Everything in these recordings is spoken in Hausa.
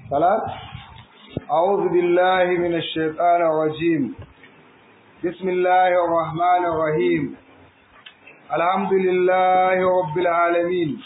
ثلاث أعوذ بالله من الشيطان الرجيم بسم الله الرحمن الرحيم الحمد لله رب العالمين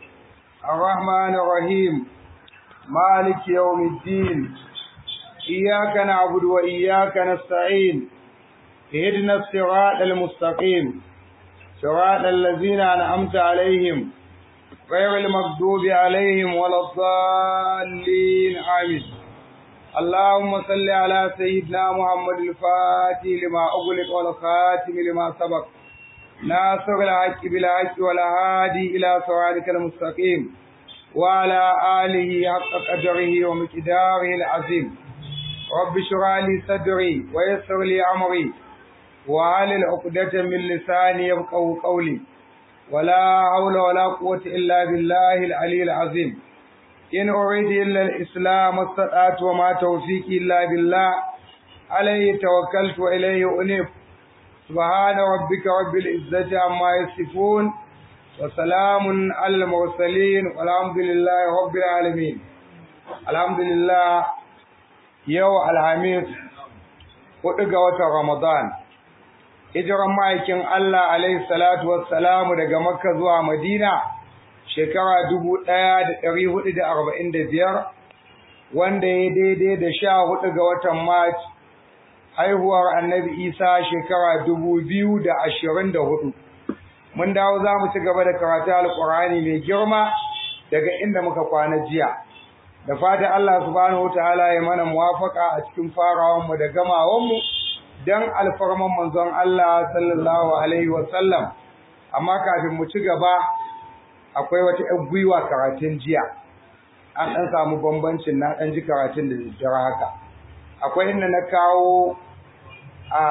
الرحمن الرحيم مالك يوم الدين إياك نعبد وإياك نستعين اهدنا الصراط المستقيم صراط الذين أنعمت عليهم غير المغضوب عليهم ولا الضالين آمين اللهم صل على سيدنا محمد الفاتح لما أغلق والخاتم لما سبق ناصر الحق بالحق والهادي إلى صراطك المستقيم وعلى آله حق قدره ومقداره العظيم رب اشرح لي صدري ويسر لي أمري وعلى عقدة من لساني يفقهوا قولي ولا حول ولا قوة إلا بالله العلي العظيم إن أريد إلا الإسلام استطعت وما توفيقي إلا بالله عليه توكلت وإليه أنيب سبحان ربك رب العزة عما يصفون وسلام على المرسلين والحمد لله رب العالمين الحمد لله يوم الخميس hudu watan Ramadan hijiran ma'aikin Allah alaihi salatu wassalamu daga Makka zuwa Madina shekara dubu ɗaya da ɗari hudu da arba'in da biyar wanda ya daidai da sha hudu ga watan Mac haihuwar annabi Isa shekara dubu biyu da ashirin da hudu. Mun dawo za mu ci gaba da karatu alƙur'ani mai girma daga inda muka kwana jiya. Da fatan Allah subhanahu wa ta'ala ya mana muwafaka a cikin farawanmu da gamawanmu dan alfarman manzon Allah sallallahu alaihi wa sallam. Amma kafin mu ci gaba akwai wata ‘yan gwiwa karatun jiya, an ɗan samu bambancin na ɗan ji karatun da daddare haka. Akwai inda na kawo a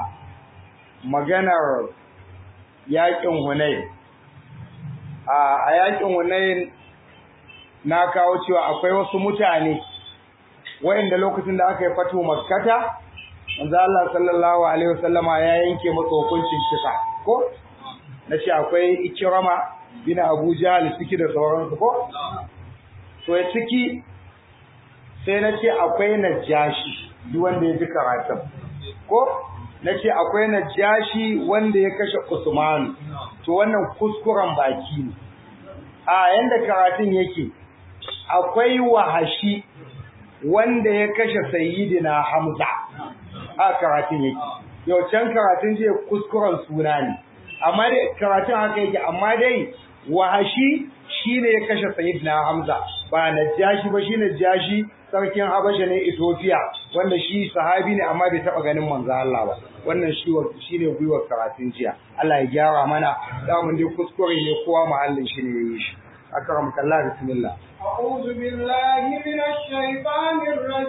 maganar yaƙin Hunayn. A yaƙin Hunayn na kawo cewa akwai wasu mutane wa'inda lokacin da aka yi fatu makkata, manzo Allah sallallahu alaihi wasallama ya yanke masa hukuncin kisa ko na ce akwai ikirama bin Abu Jahl ciki da sauransu ko to ya ciki sai na ce akwai najashi duk wanda ya ji karatun ko na ce akwai najashi wanda ya kashe Usman to wannan kuskuren baki ne a yanda karatun yake akwai wahashi wanda ya kashe sayyidina Hamza a karatun yake yau can karatun je kuskuren suna ne amma dai karatun haka yake amma dai wahashi shine ya kashe sayyidina Hamza ba najashi ba shine najashi sarkin Habasha ne Ethiopia wanda shi sahabi ne amma bai taba ganin manzo Allah ba wannan shi shine gwiwar karatun jiya Allah ya gyara mana da mun dai kuskure ne kowa mahallin shi ne yayi shi akramaka Allah bismillah أعوذ بالله من الشيطان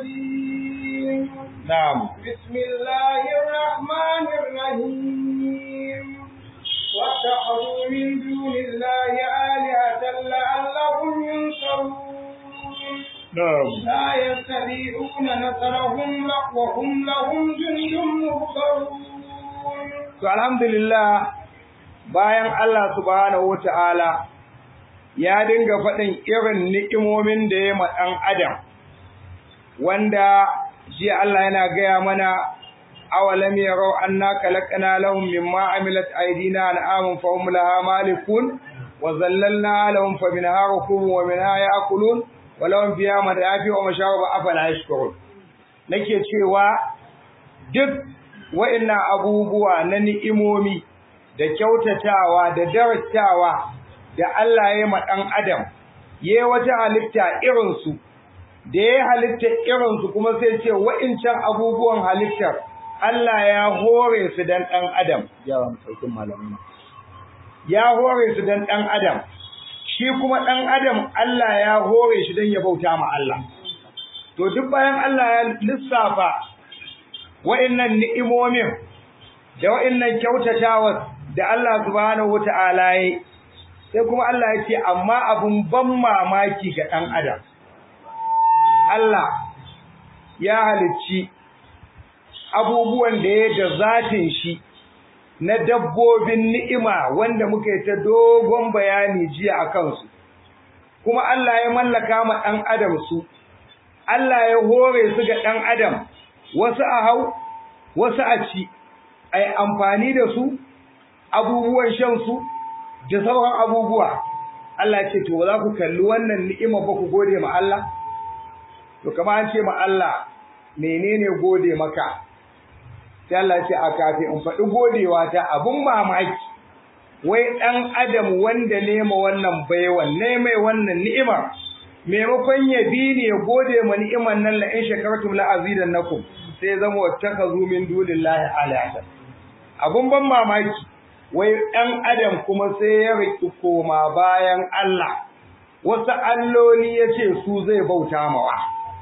الرجيم نعم بسم الله الرحمن الرحيم واتخذوا من دون الله آلهة لعلهم ينصرون نعم لا يستطيعون نصرهم وهم لهم جند مهضرون to alhamdulillah bayan Allah subhanahu wataala ya dinga faɗin irin ni'imomin da ya ma ɗan adam wanda jiya Allah yana gaya mana awalam yarau anna khalaqna lahum mimma amilat aydina an'aman fa hum laha malikun wa zallalna lahum fa minha rakubu wa minha ya'kulun wa lahum fiha madafi wa masharaba afala yashkurun nake cewa duk wa'annan abubuwa na ni'imomi da kyautatawa da darattawa da Allah ya ma ɗan adam ya wata halitta irinsu da ya halitta irinsu kuma sai ce wa'incan abubuwan halittar Allah ya hore su dan ɗan adam yawan saukin malamin ya hore su dan ɗan adam shi kuma ɗan adam Allah ya hore shi dan ya bauta ma Allah to duk bayan Allah ya lissafa wa'innan ni'imomin da wa'innan kyautatawa da Allah subhanahu wata'ala ya sai kuma Allah ya ce amma abun ban mamaki ga ɗan adam Allah ya halicci abubuwan da ya da zatin shi na dabbobin ni'ima wanda muka yi ta dogon bayani jiya a kansu kuma Allah ya mallaka ma ɗan adam su Allah ya hore su ga ɗan adam wasu a hau wasu a ci ai amfani da su abubuwan shan su da sauran abubuwa Allah ce to za ku kalli wannan ni'ima ba ku gode ma Allah to kamar an ce ma Allah menene gode maka sai Allah ce a kafin in faɗi godewa ta abun mamaki wai ɗan adam wanda nema wannan baiwan ne mai wannan ni'imar maimakon ya bi ne ya gode ma ni'imar nan la in shakartum la azidannakum sai zama wattakazu min dunillahi alahatan abun ban mamaki wai ɗan adam kuma sai ya riki koma bayan Allah wasu alloli ya ce su zai bauta mawa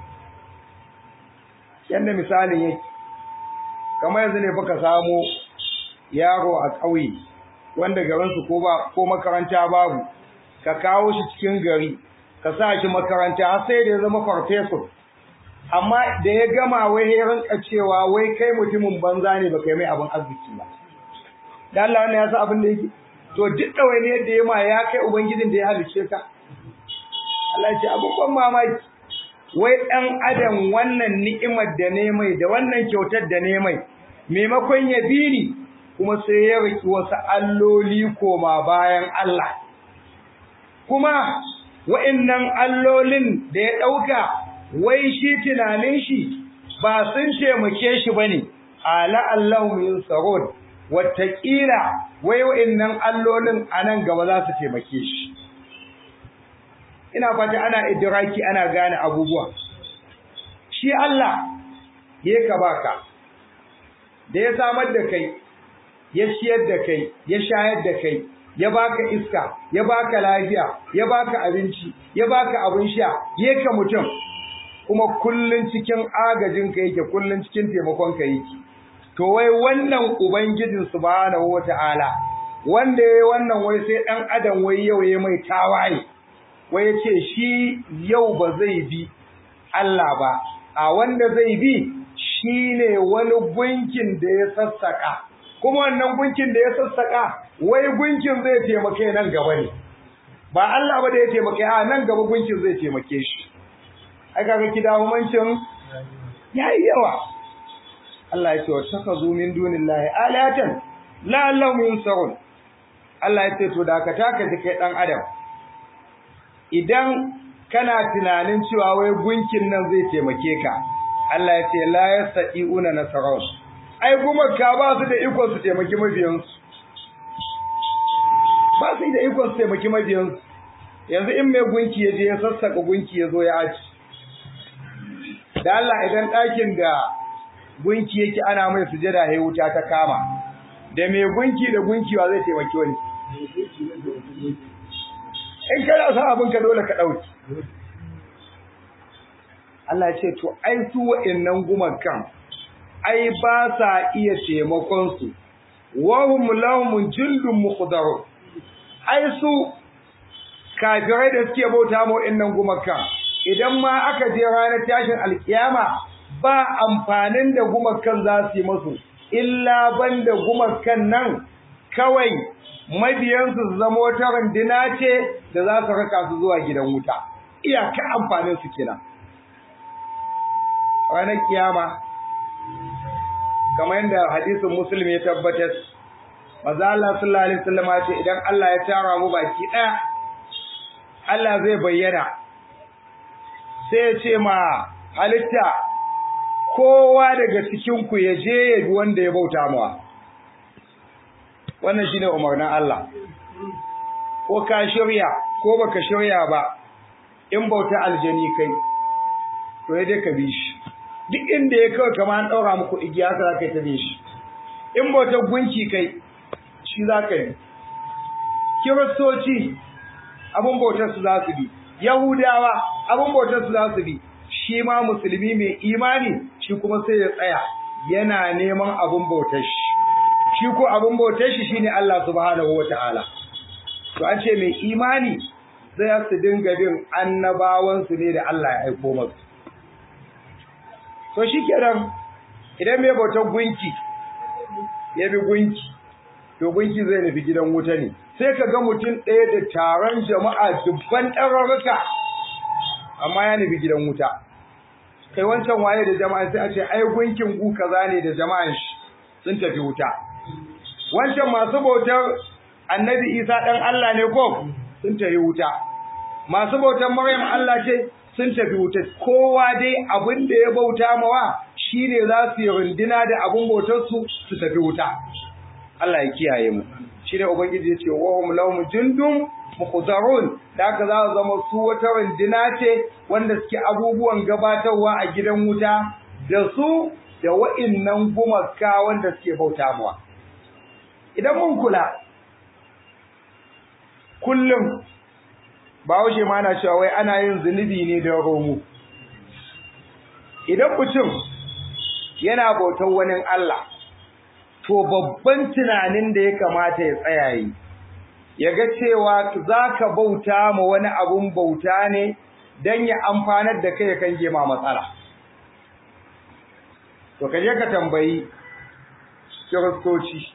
yadda misalin yake kamar yanzu ne baka samu yaro a ƙauye wanda garinsu ko ba ko makaranta babu ka kawo shi cikin gari ka sa shi makaranta har sai da ya zama farfesor amma da ya gama wai ya rinka cewa wai kai mutumin banza ne baka yi mai abin arziki ba da Allah wannan ya sa abin da yake to duk ɗawaini yadda ya ma ya kai ubangijin da ya halice ka Allah ya ce abin ban mamaki wai ɗan adam wannan ni'imar da ne mai da wannan kyautar da ne mai maimakon ya bi ni kuma sai ya riki wasu alloli koma bayan Allah kuma wa'annan allolin da ya ɗauka wai shi tunanin shi ba sun taimake shi bane ala Allahu min sarod wataƙila wai wa'annan allolin anan gaba za su taimake shi ina fata ana idraki ana gane abubuwa shi Allah ya ka baka da ya samar da kai ya ciyar da kai ya shayar da kai ya baka iska ya baka lafiya ya baka abinci ya baka abin sha ya ka mutum kuma kullun cikin agajin ka yake kullun cikin taimakon ka yake to wai wannan ubangijin subhanahu wataala wanda yayi wannan wai sai dan adam wai yau yayi mai tawaye wai ya ce shi yau ba zai bi Allah ba, a wanda zai bi shi ne wani gunkin da ya sassaƙa, kuma wannan gunkin da ya sassaƙa wai gunkin zai taimake nan gaba ne, ba Allah ba da ya taimake a nan gaba gunkin zai taimake shi. Ai kaga kida humancin ya yi yawa. Allah ya ce wa taka zo min dunin lahi alatan la Allah min sarun. Allah ya ce to da ka taka kai ɗan adam. idan kana tunanin cewa wai gunkin nan zai taimake ka Allah ya ce la yastati'una nasarun ai kuma ka ba su da iko su taimaki mabiyansu ba su da iko su taimaki mabiyansu yanzu in mai gunki ya je ya sassaka gunki ya zo ya aci da Allah idan ɗakin da gunki yake ana mai sujada ya wuta ta kama da mai gunki da gunki wa zai taimaki wani in kana son abin ka dole ka ɗauki Allah ce to ai su wa'annan gumakan ai ba sa iya taimakon su wa hum lahum jundun muqdaru ai su kafirai da suke bauta ma wa'annan gumakan idan ma aka je ranar tashin alkiyama ba amfanin da gumakan za su yi musu illa banda gumakan nan kawai mabiyansu su zama wata rundina ce da za su raka su zuwa gidan wuta iyaka amfanin su kenan ranar kiyama kamar yadda hadisin muslim ya tabbatar maza Allah sallallahu alaihi wasallam ce idan Allah ya tara mu baki ɗaya Allah zai bayyana sai ya ce ma halitta kowa daga cikin ku ya je ya bi wanda ya bauta mawa wannan shine umarnin Allah ko ka shirya ko baka shirya ba in bauta aljani kai to ya dai ka bi shi duk inda ya kawai kamar an daura muku igiya haka zaka ta bi shi in bauta gunki kai shi zaka yi kiristoci abun bautar su za su bi yahudawa abun bautar su za su bi shi ma musulmi mai imani shi kuma sai ya tsaya yana neman abun bautar shi shi ko abin bautar shi shine Allah subhanahu wataala to an ce mai imani zai su dinga bin annabawan su ne da Allah ya aiko musu to shikenan idan mai bautar gunki ya bi gunki to gunki zai nufi gidan wuta ne sai ka ga mutum ɗaya da taron jama'a dubban ɗararruka amma ya nufi gidan wuta kai wancan waye da jama'a sai a ce ai gunkin gu kaza ne da jama'an shi sun tafi wuta wancan masu bautar annabi Isa dan Allah ne ko sun tafi wuta masu bautar Maryam Allah ce sun tafi wuta kowa dai abin da ya bauta mawa shine za su yi runduna da abin bautar su su tafi wuta Allah ya kiyaye mu shine ubangiji ya ce wa hum lahum jundum mukhzarun da haka za su zama su wata runduna ce wanda suke abubuwan gabatarwa a gidan wuta da su da wa'innan gumaka wanda suke bauta mawa idan mun kula kullum Bahaushe ma na cewa wai ana yin zunubi ne da romo. Idan mutum yana bautar wani Allah, to babban tunanin da ya kamata ya tsaya yi, ya ga cewa za ka bauta ma wani abun bauta ne don ya amfanar da kai kan gema matsala. To, ka je ka tambayi kiristoci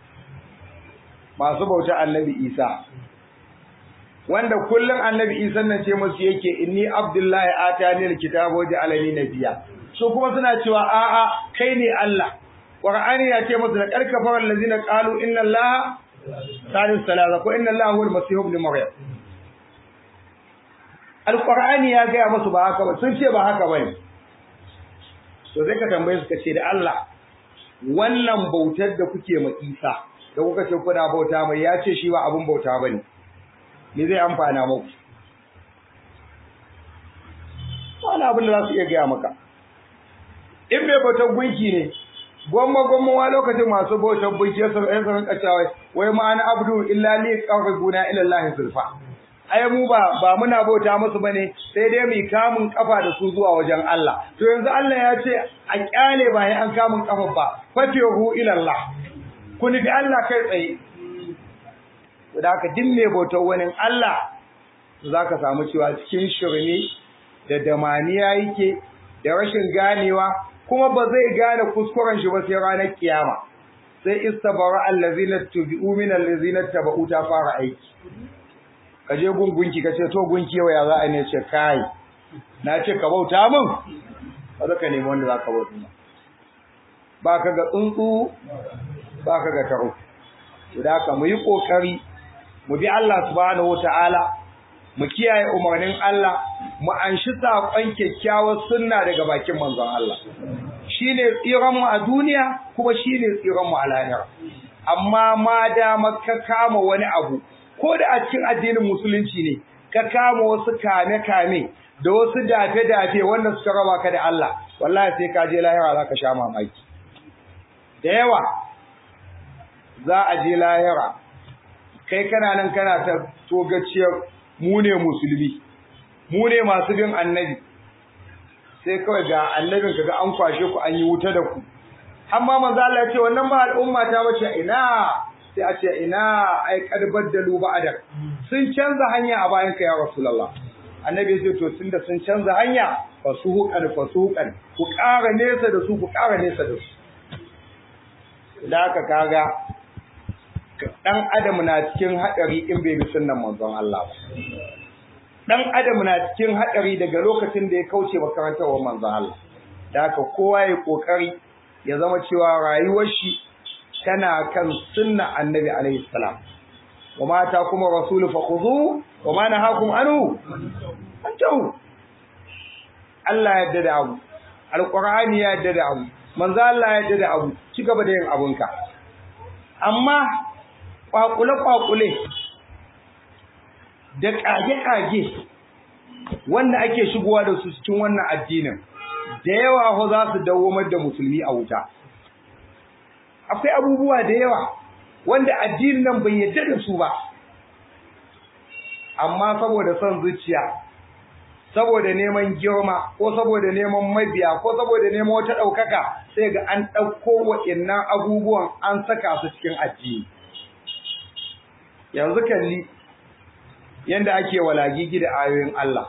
masu bauta annabi Isa. wanda kullum annabi isa nan ce musu yake inni abdullahi atani alkitaba wa ja'alani nabiyya su kuma suna cewa a'a kai ne Allah qur'ani ya ce musu da karkafar allazina qalu inna allaha salis salasa ko inna allaha huwal masih ibn maryam alqur'ani ya ga musu ba haka ba sun ce ba haka bane to sai ka tambaye su ka ce da Allah wannan bautar da kuke ma Isa da kuka ce kuna bauta mai ya ce shi ba abun bauta bane me zai amfana muku wani abin da za su iya gaya maka in bai bautar gunki ne gwamma gwamma wa lokacin masu bautar gunki ya sun yan sun kacewa wai ma ana abdu illa li qarrabuna ila Allah zulfa ai mu ba ba muna bauta musu bane sai dai mu kamun kafa da su zuwa wajen Allah to yanzu Allah ya ce a kyale ba an kamun kafa ba fatihu ila Allah ku nufi Allah kai tsaye da haka duk mai bautar wani Allah za ka samu cewa cikin shirme da damaniya yake da rashin ganewa kuma ba zai gane kuskuren shi ba sai ranar kiyama sai istabara allazina tubi'u min allazina taba'u ta fara aiki ka je gungunki ka ce to gunki yau ya za a ne ce kai na ce ka bauta min ba za ka nemi wanda za ka bauta ba ka ga tsuntsu ba ka ga taro da haka mu yi kokari mu bi Allah subhanahu wataala mu kiyaye umarnin Allah mu anshi sakon kyakkyawar sunna daga bakin manzon Allah shine tsiran mu a duniya kuma shine tsiran mu a lahira amma ma da ka kama wani abu ko da a cikin addinin musulunci ne ka kama wasu kame kame da wasu dafe dafe wanda suka raba ka da Allah wallahi sai ka je lahira zaka sha mamaki da yawa za a je lahira kai kana nan kana ta togaciyar mu ne musulmi mu ne masu bin annabi sai kawai ga annabin kaga an kwashe ku an yi wuta da ku amma manzo Allah ya ce wannan ba al'umma ta bace ina sai a ce ina ai kad baddalu ba'da sun canza hanya a bayan ka ya rasulullah annabi ya ce to tunda sun canza hanya fasuhuqan fasuhuqan ku ƙara nesa da su ku ƙara nesa da su da haka kaga dan adam na cikin hadari in bai bi sunnan manzon Allah ba dan adam na cikin hadari daga lokacin da ya kauce makarantar manzon Allah da haka kowa ya kokari ya zama cewa rayuwar shi tana kan sunna annabi alaihi salam wa ma ta kuma rasulu fakhudhu wa ma nahakum anhu antahu Allah ya yarda da abu alqur'ani ya yarda da abu manzo Allah ya yarda da abu ci gaba da yin abunka amma kwakule-kwakule da kage-kage wanda ake shigowa da su cikin wannan addinin da yawa ho za su dawomar da musulmi a wuta akwai abubuwa da yawa wanda addinin nan bai yadda da su ba amma saboda son zuciya saboda neman girma ko saboda neman mabiya ko saboda neman wata ɗaukaka sai ga an ɗauko wa'innan abubuwan an saka su cikin addini yanzu kalli yanda ake walagigi da ayoyin Allah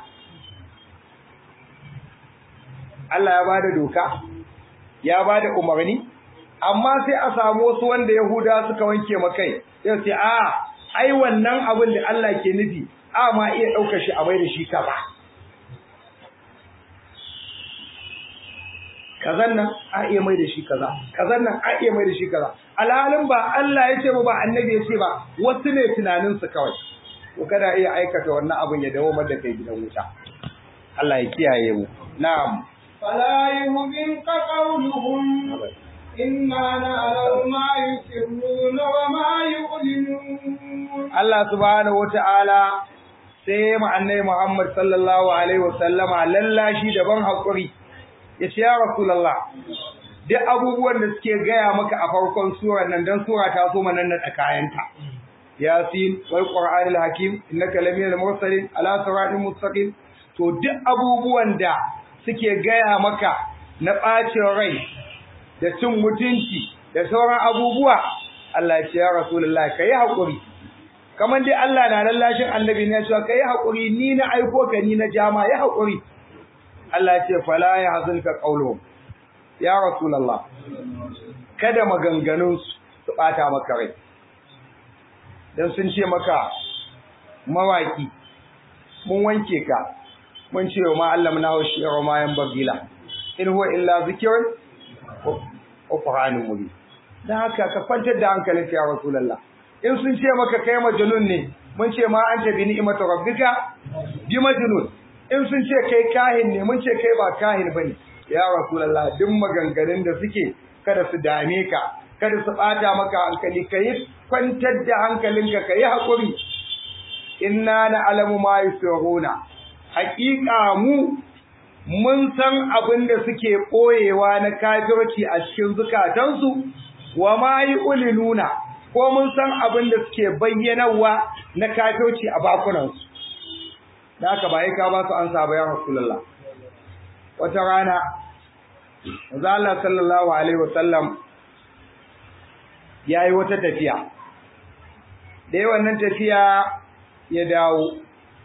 Allah ya bada doka ya bada umarni amma sai a samu wasu wanda Yahuda suka wanke makai sai sai a ai wannan abin da Allah ke nufi a ma iya ɗaukar shi a bai da shi kaza kazan nan a iya mai da shi kaza kazan nan a iya mai da shi kaza alhalin ba Allah ya ce ba ba annabi ya ce ba wasu ne tunanin su kawai ko kada iya aikata wannan abin ya dawo da kai gidan wuta Allah ya kiyaye mu na'am فلا يهزنك قولهم إنا نعلم ما يسرون وما يعلنون Allah subhanahu wata'ala sai mu annabi Muhammad sallallahu alaihi wasallama lallashi daban hakuri yace ya rasulullah duk abubuwan da suke gaya maka a farkon surar nan dan sura ta so manan da kayanta yasin wal qur'anil hakim innaka laminal mursalin ala siratin mustaqim to duk abubuwan da suke gaya maka na bacin rai da cin mutunci da sauran abubuwa Allah ya ce ya rasulullah kai hakuri kamar dai Allah na lallashin annabi ne cewa kai hakuri ni na aiko ka ni na jama ya hakuri Allah ya ce fala ya hazunka qawluhum ya rasulullah kada maganganun su bata maka rai dan sun ce maka mawaki mun wanke ka mun ce ma Allah muna haushi wa ma yan bagila in huwa illa zikrun wa qur'anun mubin dan haka ka kwantar da hankalinka ya rasulullah in sun ce maka kai majnun ne mun ce ma anta bi ni'mati rabbika bi majnun in sun ce kai kahin ne mun ce kai ba kahin bane ya rasulullah duk maganganun da suke kada su dame ka kada su bata maka hankali kai kwantar da hankalinka kai hakuri inna na'lamu ma yusiruna haqiqa mu mun san abin da suke ɓoyewa na kafirci a cikin zukatansu wa ma yi ulinuna ko mun san abin da suke bayyanawa na kafirci a bakunansu da aka ba ka ba su an saba ya rasulullah wata rana manzo Allah sallallahu alaihi wasallam yayi wata tafiya da yawan nan tafiya ya dawo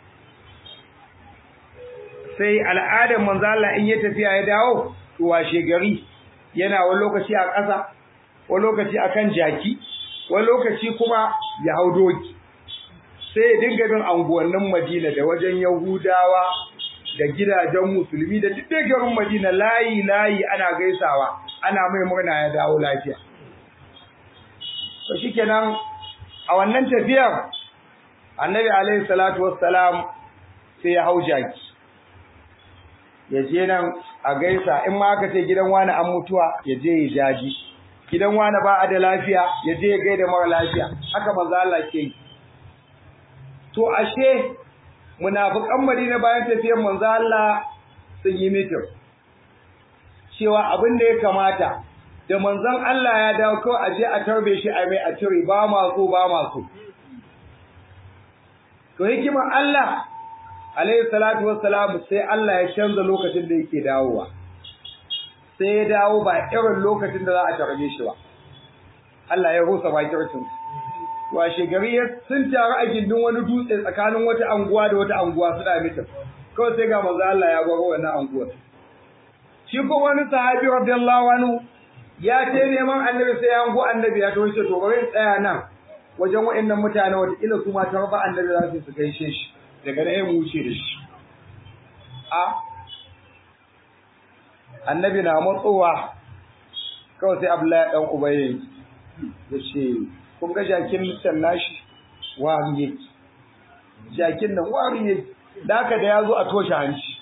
sai al'adar manzo Allah in ya tafiya ya dawo to washe gari yana wani lokaci a ƙasa wani lokaci akan jaki wani lokaci kuma ya hau doki sai ya dinga bin anguwannin Madina da wajen Yahudawa da gidajen musulmi da duk garin Madina layi layi ana gaisawa ana mai murna ya dawo lafiya to shikenan a wannan tafiyar Annabi alaihi salatu wassalam sai ya hau jaki ya je nan a gaisa in ma aka ce gidan wani an mutuwa ya je ya jaji gidan wani ba a da lafiya ya je ya gaida mara lafiya haka manzo Allah ke yi to ashe munafikan Madina bayan tafiyar manzo Allah sun yi mitin cewa abin da ya kamata da manzon Allah ya dawo ko a je a tarbe shi a mai a cire ba ma so ba ma so to hikimar Allah alayhi salatu wassalam sai Allah ya canza lokacin da yake dawowa sai ya dawo ba irin lokacin da za a tarbe shi ba Allah ya rusa bakircin washe gari sun taru a gindin wani dutse tsakanin wata anguwa da wata anguwa suna mitin kawai sai ga manzo Allah ya baro wannan anguwar shi ko wani sahabi radiyallahu anhu ya ce neman annabi sai ya angu annabi ya to shi to bari tsaya nan wajen wa'annan mutane wata kila su ma tarba annabi za su gaishe shi daga nan mu wuce da shi a annabi na matsowa kawai sai abdullahi dan ubaye ya ce kun ga jakin mutan nashi wari yake jakin nan wari yake da haka da ya zo a toshe hanci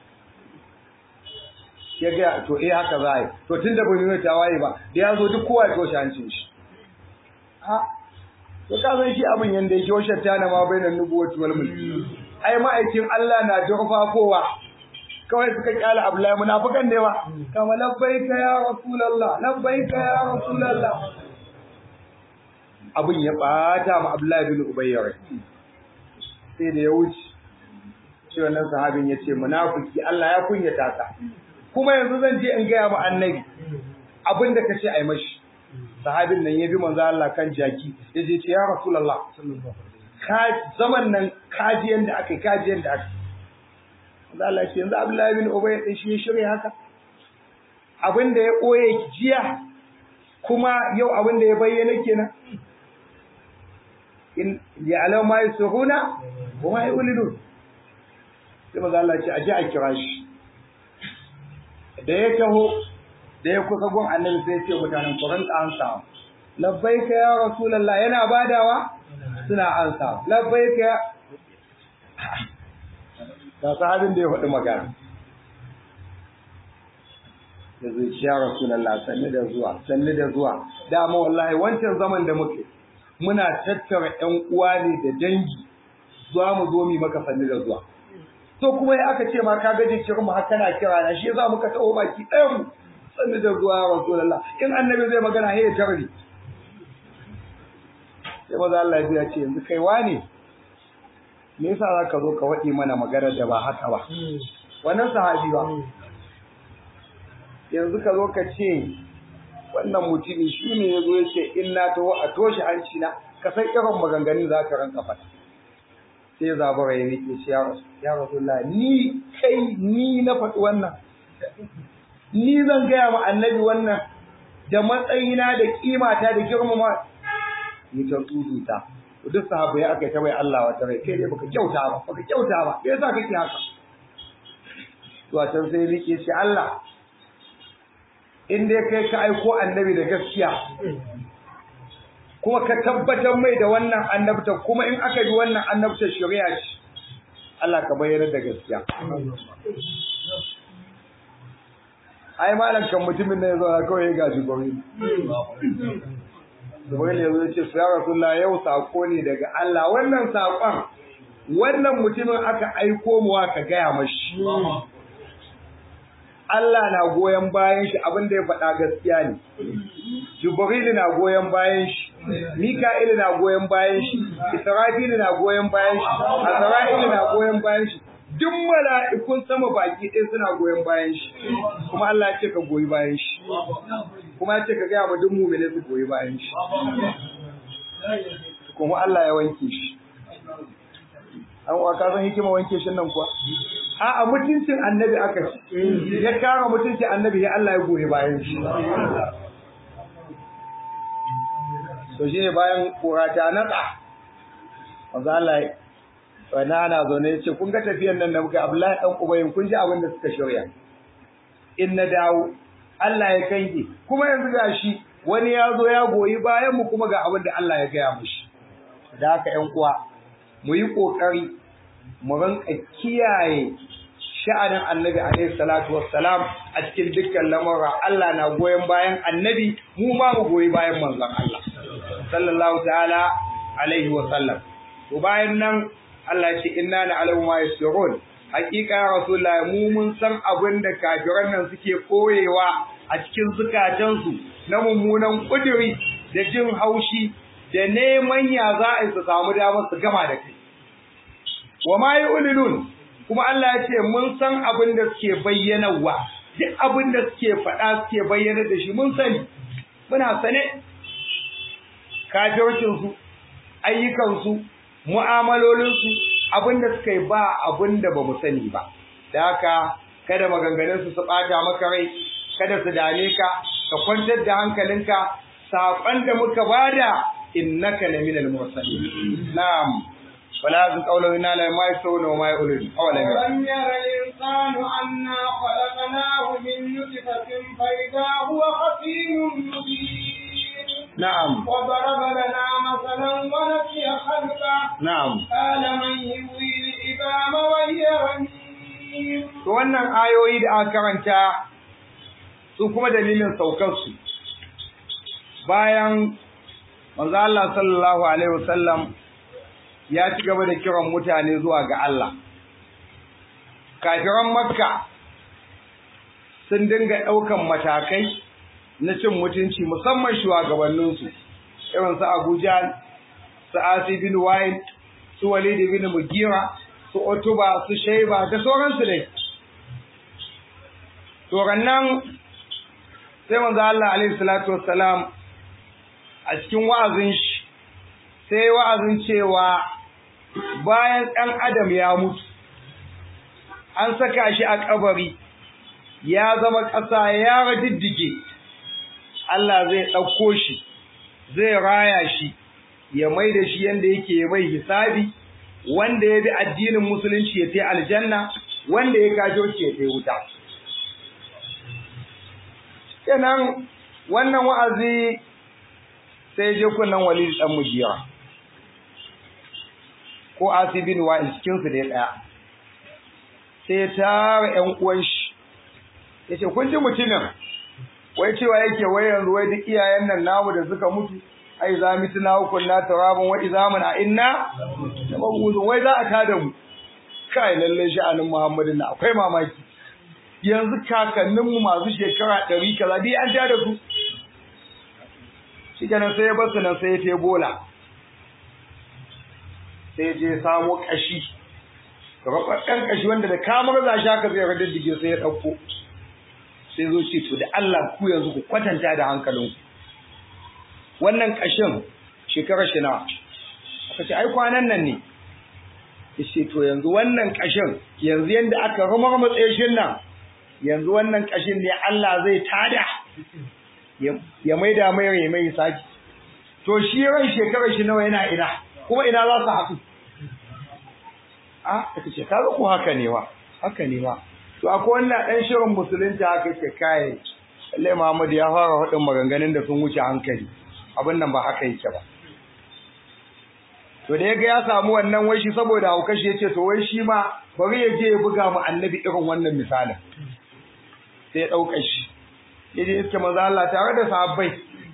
ya ga to eh haka za a yi to tun da bai nuna tawaye ba da ya zo duk kowa ya toshe hancin shi a to ka san shi abin yanda yake washe ta na ma bainan nubuwati wal mulk ai ma'aikin Allah na kowa kawai suka kyala Abdullahi munafikan ne ba kama labbaika ya rasulullah labbaika ya rasulullah abin ya bata ma Abdullahi bin Ubay sai da ya wuce shi wannan sahabin ya ce munafiki Allah ya kunyata ka kuma yanzu zan je in gaya ma annabi abin da kace ai mashi sahabin nan ya bi manzo Allah kan jaki ya je ce ya rasulullah ka zaman nan kaji yanda aka kaji yanda aka manzo Allah ce yanzu Abdullahi bin Ubay din shi ya shirya haka abin da ya koye jiya kuma yau abin da ya bayyana kenan in ya'lamu ma yusiruna wa ma yu'linun sai manzo Allah ce aje a kira shi da ya taho da ya kusa gun annabi sai ce mutanen ku rinka ansa labbaika ya rasulullah yana badawa suna ansa labbaika ya ga sahabin da ya faɗi magana da zai ci ya rasulullah sanni da zuwa sanni da zuwa dama wallahi wancan zaman da muke muna tattara ƴan uwa ne da dangi zuwa mu zo mu maka sanni da zuwa to kuma ya aka ce ma ka gaje kiran mu har kana kira na shi yasa muka tawo baki ɗayan mu sanni da zuwa ya rasulullah in annabi zai magana he ya tarri sai maza Allah ya ce yanzu kai wane me yasa zaka zo ka waɗi mana magana da ba haka ba wannan sahabi ba yanzu ka zo ka ce wannan mutumi shi ne ya zo ya ce in na taho a toshe hanci na ka san irin maganganun za ka ranka fata sai zabura ya rike shi ya rasulullah ni kai ni na faɗi wannan ni zan gaya ma annabi wannan da matsayina da kimata da girmama ni ta tsuduta duk sahabbai aka yi ta bai Allah wata rai kai ne baka kyauta ba baka kyauta ba me yasa kake haka to a can sai rike shi Allah in dai kai ka aiko annabi da gaskiya kuma ka tabbatar mai da wannan annabta kuma in aka bi wannan annabta shari'a ce Allah ka bayyana da gaskiya ai malam kan mutumin ne yazo kawai ya gaji gobe Jibril ya zo ce su ya Rasulullah yau sako ne daga Allah wannan sakon wannan mutumin aka aiko mu ka gaya mashi Allah na goyon bayan shi abin da ya faɗa gaskiya ne. Jibril na goyon bayan shi, Mika'il na goyon bayan shi, Israfil na goyon bayan shi, Azra'il na goyon bayan shi. Duk mala'ikun sama baki ɗaya suna goyon bayan shi. Kuma Allah ya ce ka goyi bayan shi. Kuma ya ce ka gaya ma duk mu'mini su goyi bayan shi. Kuma Allah ya wanke shi. An wa ka san hikima wanke shi nan kuwa? A'a mutuncin annabi aka ce, ya kama mutuncin annabi ya Allah ya goyi bayan shi. To shi ne bayan kura ta natsa, wanzu Allah wani ana zaune ya ce, kun ga tafiyan nan da muka Abdullahi ɗan Ubayin kun ji abin da suka shirya. In na dawo, Allah ya kange, kuma yanzu ga shi wani ya zo ya goyi bayan mu kuma ga abin da Allah ya gaya mushi. Da haka ‘yan uwa, mu yi ƙoƙari mu rinka kiyaye sha'anin annabi alaihi salatu wassalam a cikin dukkan lamura Allah na goyon bayan annabi mu ma mu goyi bayan manzon Allah sallallahu ta'ala alaihi wa sallam to bayan nan Allah ya ce inna la alamu ma yasrun hakika rasulullahi mu mun san abin da kafiran nan suke koyewa a cikin zukatansu na mummunan kuduri da jin haushi da neman ya za a su samu damar su gama da kai wa ma yu'linun kuma Allah ya ce mun san abin da suke bayyanawa duk abin da suke faɗa suke bayyana da shi mun sani muna sane kafircin su ayyukan su mu'amalolin su abin da suka yi ba abin da bamu sani ba da haka kada maganganun su su bata maka rai kada su dame ka ka kwantar da hankalinka saƙon da muka bada innaka laminal mursalin na'am ولا يزن قوله إنا لا ما يسرون وما يقولون أولا أولم ير الإنسان أنا خلقناه من نطفة فإذا هو خصيم مبين نعم وضرب لنا مثلا ونسي خلقه نعم قال من يحيي العظام وهي رميم to wannan ayoyi da aka karanta su kuma dalilin saukarsu bayan manzo Allah sallallahu alaihi wasallam ya ci gaba da kiran mutane zuwa ga Allah. Kafiran Makka sun dinga ɗaukan matakai na cin mutunci musamman shugabanninsu, irin su Abuja, su Asi bin Wa'il, su Walid bin Mugira, su Otuba, su Shaiba, da sauransu dai. nan sai manzo Allah alaihi salatu wassalam a cikin wa'azin shi sai wa'azin cewa bayan ɗan adam ya mutu an saka shi a kabari ya zama ƙasa ya radiddige Allah zai ɗauko shi zai raya shi ya mai da shi yanda yake mai hisabi wanda ya bi addinin musulunci ya tai aljanna wanda ya kajo shi ya tai wuta kenan wannan wa'azi sai je kunnan walid dan mujira ko asibin wa cikin su da daya sai ya tara ƴan uwan shi yace kun ji mutumin wai cewa yake wai yanzu wai duk iyayen nan namu da suka mutu ai za mu tuna kunna turabun wa izamun a inna tabawu wai za a tada mu kai lalle sha'anin Muhammadu na akwai mamaki yanzu kakanninmu masu shekara ɗari kaza dai an tada su shi kenan sai ya basu nan sai ya te bola sai je samo kashi rababben kashi wanda da kamar za shi haka zai radaddige sai ya ɗauko sai zo ce to da Allah ku yanzu ku kwatanta da hankalinku wannan kashin shekarar shi nawa aka ce ai kwanan nan ne yace to yanzu wannan kashin yanzu yanda aka rumar matsayishin nan yanzu wannan kashin ne Allah zai tada ya maida mai rai mai saki to shi ran shekarar shi nawa yana ina kuma ina za su haɗu a aka ce kaga ko haka ne wa haka ne wa to akwai wannan dan shirin musulunci haka ce kai Allah Muhammad ya fara hudin maganganun da sun wuce hankali abin nan ba haka yake ba to da yaga ya samu wannan wai shi saboda hauka shi yace to wai shi ma bari ya je ya buga mu annabi irin wannan misalin sai ya dauka shi yaje iske manzo Allah tare da sahabbai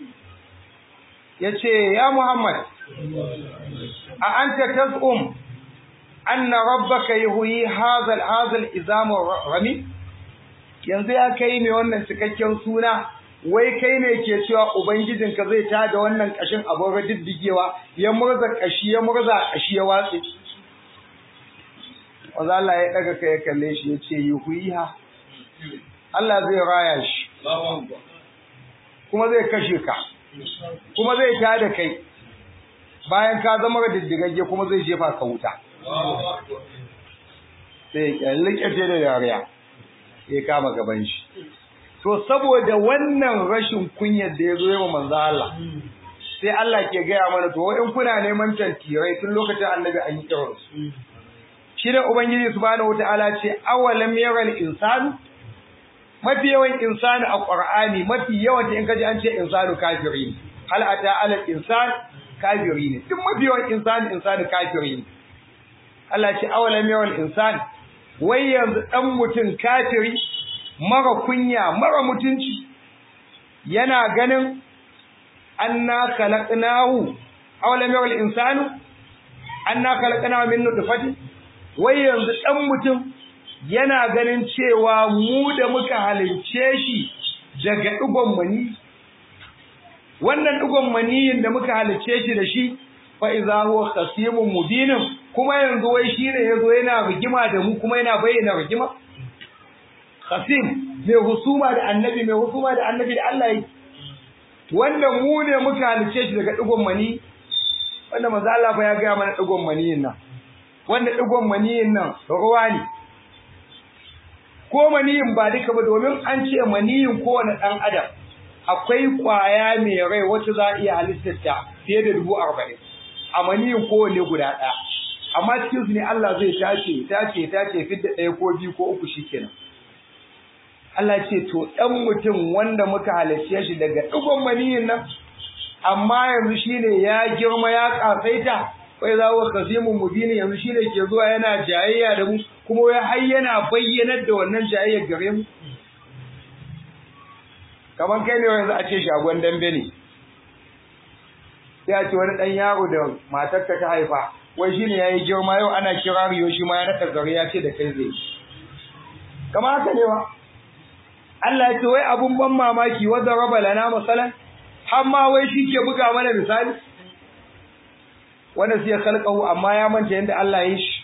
yace ya Muhammad a anta tasum anna rabbaka yuhyi hadha hadha al-izam rami yanzu ya kai mai wannan cikakken suna wai kai ne ke cewa ubangijinka zai tada wannan kashin abin radiddigewa ya murza kashi ya murza kashi ya watse wanda Allah ya daga kai ya kalle shi ya ce yuhiha Allah zai raya shi kuma zai kashe ka kuma zai tada kai bayan ka zama radiddigagge kuma zai jefa ka wuta sai ya likete da dariya ya kama gaban shi to saboda wannan rashin kunyar da ya zo yawa manzo Allah sai Allah ke gaya mana to in kuna neman tantirai tun lokacin annabi an yi kiran su shi da ubangiji subhanahu wataala ce awalam yaral insanu mafi yawan insani a qur'ani mafi yawan in kaji an ce insanu kafiri ne hal ata ala insan kafiri ne duk mafi yawan insani insani kafiri ne Allah ce awalam yaral insan wai yanzu dan mutum kafiri mara kunya mara mutunci yana ganin anna khalaqnahu aw lam yara al-insanu anna khalaqnahu min nutfatin wai yanzu dan mutum yana ganin cewa mu da muka halince shi daga digon mani wannan digon maniyin da muka halince shi da shi fa idza huwa khasimun mubinun kuma yanzu wai shine yazo yana rigima da mu kuma yana bayyana rigima Qasim mai husuma da annabi mai husuma da annabi da Allah yi wanda mu ne muka halice shi daga digon mani wanda manzo Allah fa ya ga mana digon maniyin nan wanda digon maniyin nan ruwa ne ko maniyin ba duka ba domin an ce maniyin kowane dan adam akwai kwaya mai rai wacce za a iya halittar ta fiye da dubu arba'in a maniyin kowanne guda ɗaya amma cikin su ne Allah zai tace tace tace fidda ɗaya ko biyu ko uku shikenan Allah ce to ɗan mutum wanda muka halarce shi daga ɗigon maniyin nan amma yanzu shine ya girma ya ƙasaita wai za wa kasimun mubini yanzu shine ke zuwa yana jayayya da mu kuma wai har yana bayyanar da wannan jayayyar gare mu kamar kai ne yanzu a ce shagon dambe ne sai a ce wani ɗan yaro da matarka ta haifa wai shine yayi girma yau ana kirariyo shi ma ya naɗa gare ya ce da kai zai kamar haka ne wa Allah ya ce wai abun ban mamaki wanda raba lana masalan har ma wai shi ke buga mana misali wanda sai ya kalkahu amma ya manta yanda Allah ya shi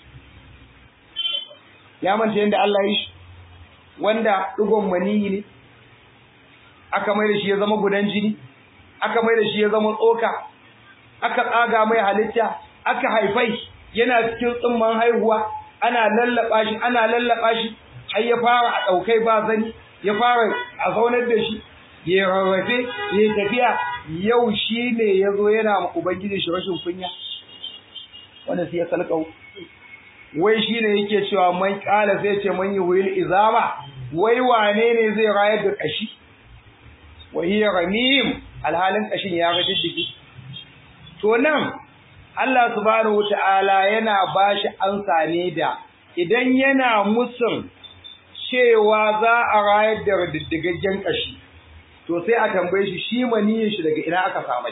ya manta yanda Allah ya shi wanda dugon maniyi ne aka mai da shi ya zama gudan jini aka mai da shi ya zama tsoka aka tsaga mai halitta aka haifai yana cikin tsimman haihuwa ana lallaba shi ana lallaba shi har ya fara a daukai ba zani ya fara a zaunar da shi ya rarrafe ya tafiya yau shi ne ya zo yana ma ubangiji shi rashin kunya wanda sai ya kalkau wai shi ne yake cewa man kala sai ce man yi huyil izama wai wane ne zai rayar da kashi wa hiya ramim alhalin kashin ya ga diddigi to nan Allah subhanahu wata'ala yana bashi ansa ne da idan yana musun cewa za a rayar da diddigaggen kashi to sai a tambaye shi shi maniyin shi daga ina aka samu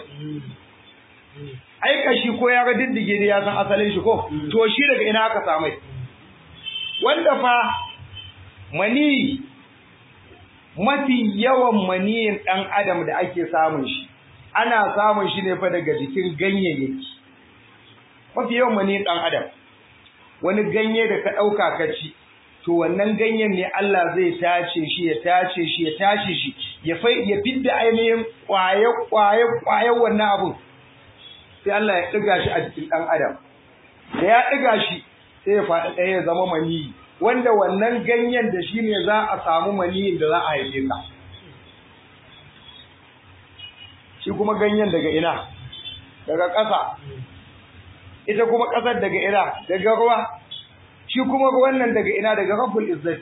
ai kashi ko ya ga diddige ne ya san asalin shi ko to shi daga ina aka samu wanda fa mani mafi yawan maniyin dan adam da ake samun shi ana samun shi ne fa daga jikin ganyayyaki mafi yawan maniyin dan adam wani ganye da ka dauka ka ci to wannan ganyen ne Allah zai tace shi ya tace shi ya tace shi ya fai ya fidda ainihin kwaye kwaye kwaye wannan abun sai Allah ya diga shi a jikin dan adam da ya diga shi sai ya faɗi ɗaya ya zama maniyi wanda wannan ganyen da shi ne za a samu maniyin da za a haife ka shi kuma ganyen daga ina daga ƙasa ita kuma ƙasar daga ina daga ruwa shi kuma ruwan nan daga ina daga rabbul izzati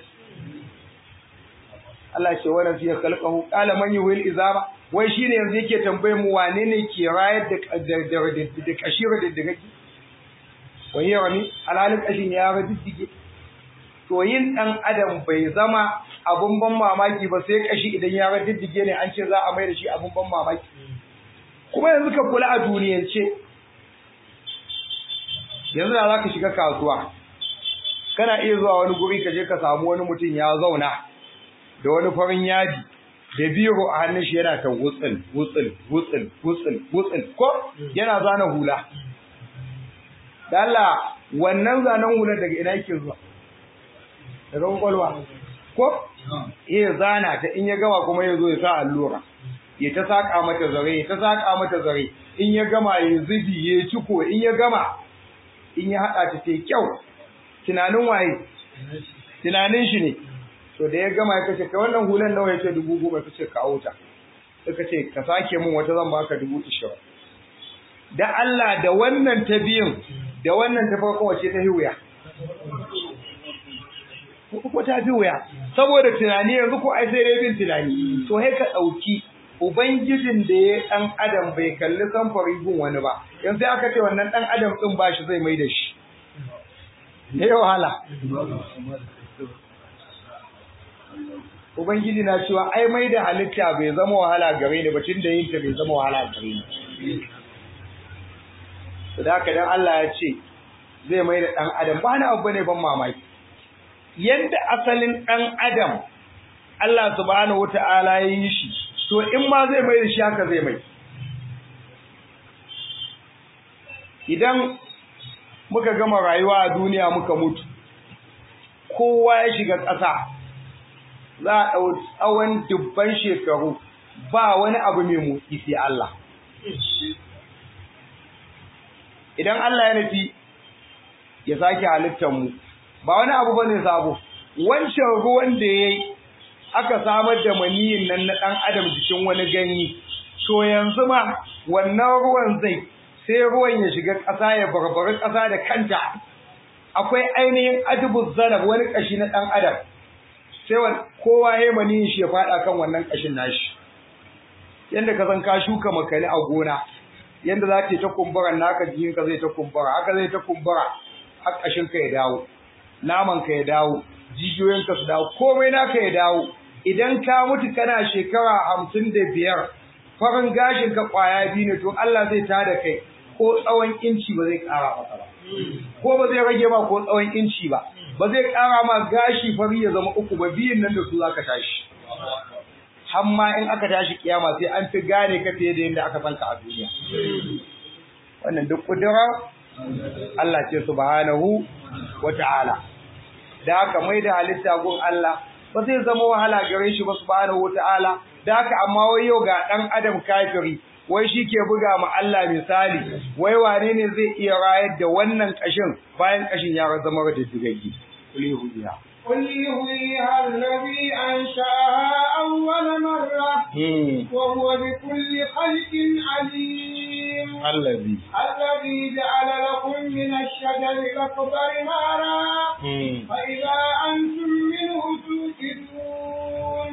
Allah ce wannan fiye khalqahu qala man yuhil izama wai shine yanzu yake tambaye mu wane ne ke rayar da da kashira da daga wai yawani alhalin kashin ya raddige to yin dan adam bai zama abun ban mamaki ba sai kashi idan ya raddige ne an ce za a mai da shi abun ban mamaki kuma yanzu ka kula a duniyance yanzu da zaka shiga kasuwa kana iya zuwa wani guri ka je ka samu wani mutum ya zauna da wani farin yadi da biro a hannun shi yana ta wutsil wutsil wutsil wutsil wutsil ko yana zana hula da Allah wannan zanen hula daga ina yake zuwa daga kwakwalwa ko iya zana ta in ya gama kuma ya zo ya sa allura ya ta saka mata zare ya ta saka mata zare in ya gama ya zubi ya ciko in ya gama in ya haɗa ta sai kyau tunanin waye tunanin shi ne to da ya gama ya kace ka wannan hulan nawa yace dubu goma kace ka auta suka ce ka sake min wata zan baka dubu ishirin da Allah da wannan ta biyun da wannan ta farko wace ta hiwaya ko ta fi wuya saboda tunani yanzu ko ai sai dai bin tunani to sai ka dauki ubangijin da ya dan adam bai kalli samfari gun wani ba yanzu sai aka ce wannan dan adam din ba shi zai mai da shi ne wahala ubangiji na cewa ai mai da halitta bai zama wahala gare ni ba tun da yin ta bai zama wahala gare ni da haka dan Allah ya ce zai mai da dan adam ba na abu ne ban mamaki yadda asalin ɗan adam Allah subhanahu wata'ala ya yi shi to in ma zai mai da shi haka zai mai idan muka gama rayuwa a duniya muka mutu kowa ya shiga ƙasa za a ɗau tsawon dubban shekaru ba wani abu mai motsi sai Allah idan Allah ya nufi ya sake halittar mu ba wani abu bane sabo wancan ruwan da yayi aka samar da maniyin nan na dan adam jikin wani ganye to yanzu ma wannan ruwan zai sai ruwan ya shiga ƙasa ya barbari ƙasa da kanta akwai ainihin adubuz zanab wani kashi na dan adam sai kowa ya maniyin shi ya fada kan wannan kashin nashi yanda ka san ka shuka makani a gona yanda za ta ta kumbura naka jikinka zai ta kumbura haka zai ta kumbura har kashin ka ya dawo naman ka ya dawo jijiyoyinka su dawo komai naka ya dawo idan ka mutu kana shekara hamsin da biyar farin gashin ka kwaya biyu ne to Allah zai tada kai ko tsawon inci ba zai ƙara maka ba ko ba zai rage ma ko tsawon inci ba ba zai ƙara ma gashi fari ya zama uku ba biyun nan da su zaka tashi hamma in aka tashi kiyama sai an fi gane ka fiye da yadda aka san ka a duniya wannan duk kudura Allah ce subhanahu wa ta'ala da haka mai da halitta gun Allah ba zai zama wahala gare shi ba subhanahu wataala da haka amma wai yau ga dan adam kafiri wai shi ke buga ma Allah misali wai wane ne zai iya rayar da wannan kashin bayan kashin ya zama da digaggi kuli hudiya قل يحييها الذي أنشأها أول مرة وهو بكل خلق عليم الذي الذي جعل لكم من الشجر الأخضر نارا فإذا أنتم منه توقدون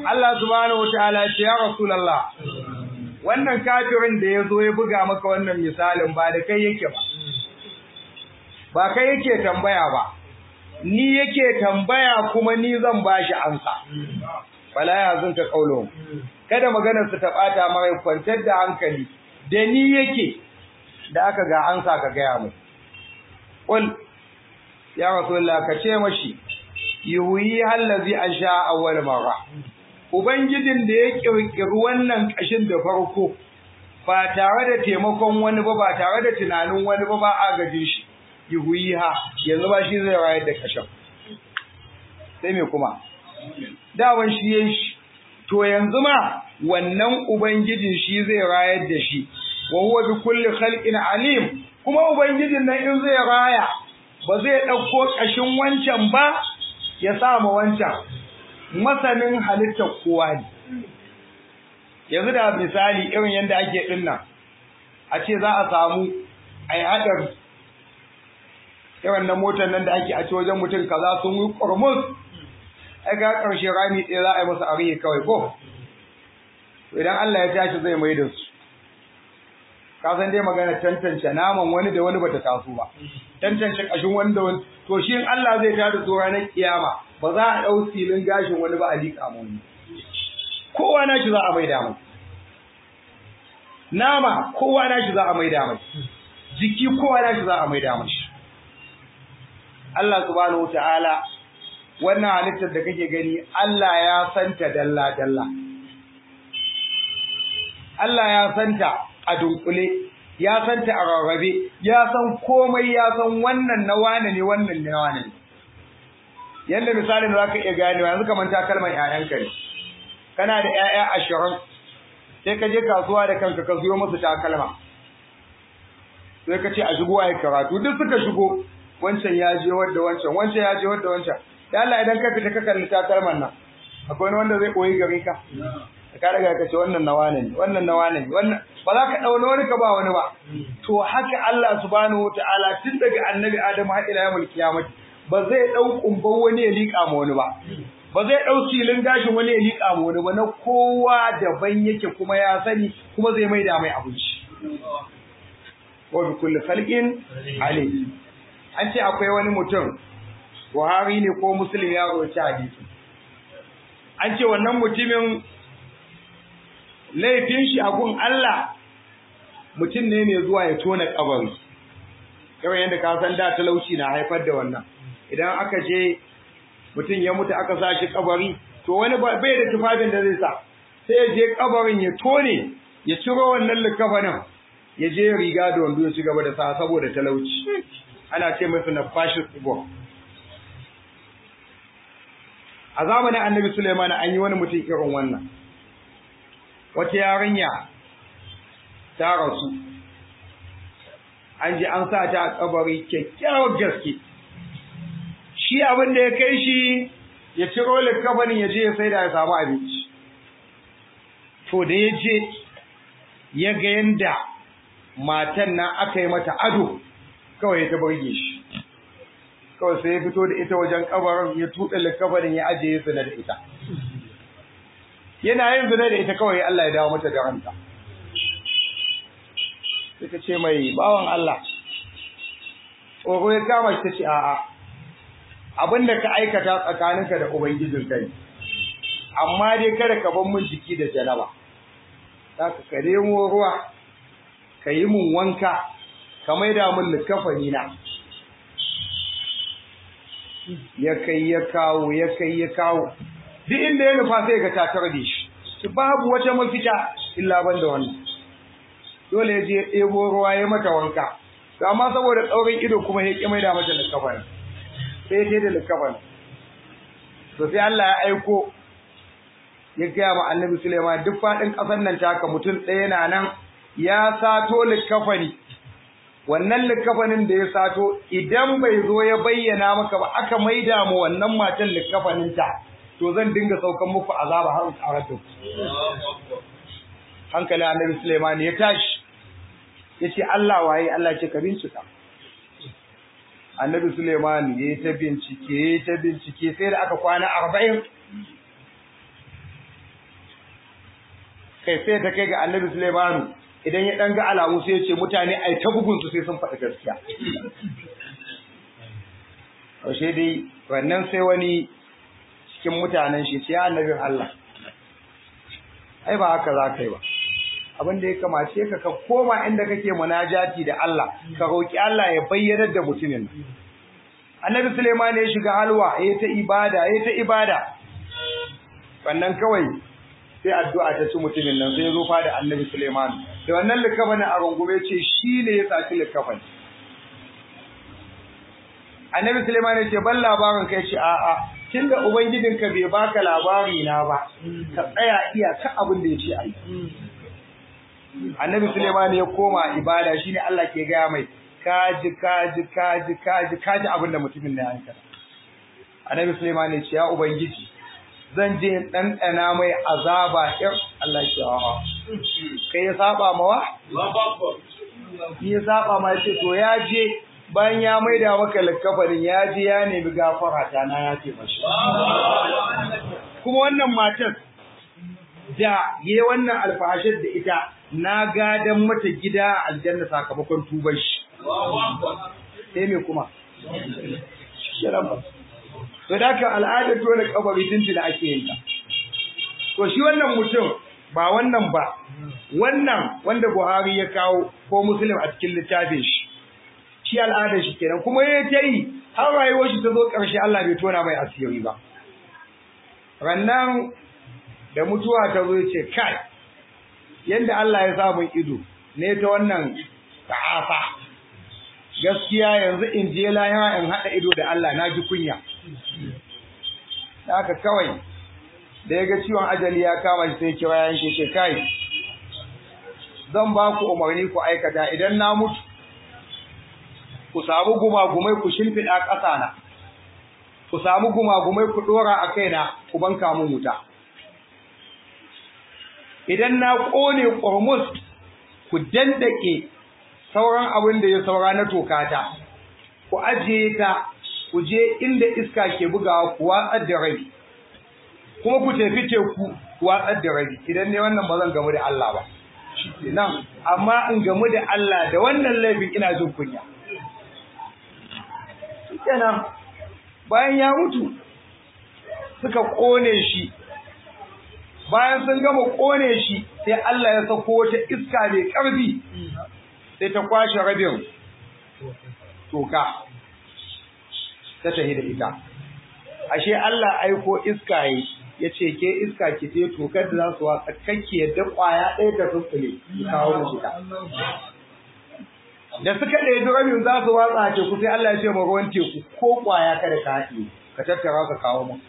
Allah subhanahu wataala ce ya rasulullah wannan kafirin da ya zo ya buga maka wannan misalin ba da kai yake ba ba kai yake tambaya ba ni yake tambaya kuma ni zan bashi amsa fala ya zunta kaulon kada maganar su ta bata mara kwantar da hankali da ni yake da aka ga ansa ka gaya mu qul ya rasulullah ka ce mashi yuhi allazi ansha awwal marra ubangijin da ya kirkiri wannan kashin da farko ba tare da taimakon wani ba ba tare da tunanin wani ba ba agajin shi yuhiha yanzu ba shi zai rayar da kashin sai me kuma dawan shi yayin shi to yanzu ma wannan ubangijin shi zai rayar da shi wa huwa bi kulli khalqin alim kuma ubangijin nan in zai raya ba zai dauko kashin wancan ba ya sa ma wancan masanin halittar kowa ne yanzu da misali irin yanda ake dinnan a ce za a samu ai hadar irin na motar nan da ake a ce wajen mutum kaza sun yi kurmus ai ga karshe rami ɗaya za a yi masa arihi kawai ko idan Allah ya tashi zai mai da su ka san dai magana tantance naman wani da wani bata taso ba tantance kashin wani da wani to shi in Allah zai tada su ranar kiyama ba za a dau silin gashin wani ba a liƙa mu wani kowa na shi za a maida mai nama kowa na shi za a maida mai jiki kowa na shi za a maida mai Allah subhanahu wataala wannan halittar da kake gani Allah ya santa dalla dalla Allah ya santa a dunkule ya santa a rarrabe ya san komai ya san wannan na wane ne wannan na wane ne yanda misalin da zaka iya gane yanzu kamar takalman ƴaƴanka ne kana da ƴaƴa ashirin sai ka je kasuwa da kanka ka siyo musu takalma sai ka ce a shigo ai karatu duk suka shigo wancan ya je wadda wancan wancan ya je wadda wancan da Allah idan ka fita ka kalli takalman nan akwai wanda zai koyi gare ka ka daga ka ce wannan na wane ne wannan na wane ne wannan ba za ka dauna wani ka ba wani ba to haka Allah subhanahu wataala tun daga annabi Adam har ila yawmul qiyamati ba zai dau kumban wani ya lika ma wani ba ba zai dau silin gashin wani ya lika ma wani ba na kowa daban yake kuma ya sani kuma zai maida mai abinci wa bi kulli khalqin alim an ce akwai wani mutum Buhari ne ko Muslim ya roci hadisi an ce wannan mutumin laifin shi a gun Allah mutum ne mai zuwa ya tona kabari kawai yadda ka san da talauci na haifar da wannan idan aka je mutum ya mutu aka sa shi kabari to wani bai da tufafin da zai sa sai ya je kabarin ya tone ya ciro wannan likafanin ya je riga da wando ya ci gaba da sa saboda talauci ana ce masa na fashin tsibo a zamanin annabi Suleiman an yi wani mutum irin wannan wata yarinya ta rasu an ji an sa ta a kabari kyakkyawar gaske shi abin da ya kai shi ya ciro likafanin ya je ya sai da ya samu abinci to da ya je ya ga yanda matan nan aka yi mata ado kawai ta burge shi kawai sai ya fito da ita wajen kabarin ya tuɗe likafanin ya ajiye zina da ita yana yin zina da ita kawai Allah ya dawo mata da ranta sai ta ce mai bawan Allah tsoro ya kama shi ta ce a'a abinda ka aikata tsakaninka da ubangijin kai amma dai kada ka bar mun jiki da janaba zaka ka nemo ruwa ka yi mun wanka ka maida mun likafani na ya kai ya kawo ya kai ya kawo duk inda ya nufa sai ga tatar da shi shi babu wata mafita illa ban da wannan dole ya je ya ɗebo ruwa ya mata wanka to amma saboda tsaurin ido kuma ya ƙi mai da mata likafani sai ya da likafani to sai Allah ya aiko ya gaya ma annabi Suleiman duk faɗin ƙasar nan taka mutum ɗaya na nan ya sato likafani wannan likafanin da ya sato idan bai zo ya bayyana maka ba aka maida mu wannan matan likafaninta to zan dinga saukan muku azaba har karatu hankali annabi Sulaiman ya tashi yace Allah waye Allah ce ka bincika annabi Sulaiman ya ta bincike ya ta bincike sai da aka kwana 40 kai sai ta kai ga annabi Sulaimanu idan ya dan ga alamu sai ya ce mutane ai ta bugun su sai sun faɗi gaskiya Yaushe dai wannan sai wani cikin mutanen shi ce ya annabin Allah ai ba haka za ka yi ba abin da ya kamace ka ka koma inda kake munajati da Allah ka roki Allah ya bayyana da mutumin Annabi Sulaiman ya shiga halwa yayi ta ibada yayi ta ibada wannan kawai sai addu'a ta ci mutumin nan sai ya zo fada Annabi Sulaiman da wannan likafanin a rungume ce shi ne ya saci likafani Annabi Sulaiman ya ce ban labarin kai ce a'a tunda ubangijinka bai baka labari na ba ka tsaya iya ka abin da yace ai Annabi Sulaiman ya koma ibada shine Allah ke gaya mai kaji kaji kaji kaji kaji abin da mutumin na yanka Annabi Sulaiman ya ce ya ubangiji zan je dan dana mai azaba ir Allah ya a'a kai ya saba mawa ya saba ma ce to ya je bayan ya maida maka likafarin ya ji ya nemi gafara ta na ya ce mashi kuma wannan matar da yi wannan alfahashar da ita na gadan mata gida a aljanna sakamakon tuban shi sai me kuma to da ka al'adar tona kabari tuntuna ake yin ta to shi wannan mutum ba wannan ba wannan wanda Buhari ya kawo ko Muslim a cikin littafin shi shi al'adar shi kenan kuma ya ta yi har rayuwar shi ta zo ƙarshe Allah bai tona mai asiri ba rannan da mutuwa ta zo ce kai yanda Allah ya sa mun ido ne ta wannan ta'afa gaskiya yanzu in je lahira in haɗa ido da Allah na ji kunya haka kawai da ya ga ciwon ajali ya kama shi sai kira yanke ce kai zan ba ku umarni ku aikata idan na mutu ku samu gumagumai ku shimfiɗa ƙasa na, ku samu gumagumai ku ɗora a kaina ku banka mun wuta. Idan na ƙone ƙormus ku dandake sauran abin da ya saura na tokata, ku ajiye ta ku je inda iska ke bugawa ku watsar da rabi, kuma ku tafi teku ku watsar da rabi, idan ne wannan ba zan gamu da Allah ba. Nan, amma in gamu da Allah da wannan laifin ina jin kunya. kenan bayan ya mutu suka kone shi bayan sun gama kone shi sai Allah ya sako wata iska mai ƙarfi sai ta kwashe rabin toka ta tahi da ita ashe Allah aiko iska yi ya ce ke iska ki ce tokar da za su watsa kakki yadda ƙwaya ɗaya ta tsutsule kawo da shida da suka ɗebi rabin za su watsa a teku sai Allah ya ce ma ruwan teku ko ƙwaya kada ka haɗe ka tattara ka kawo mu.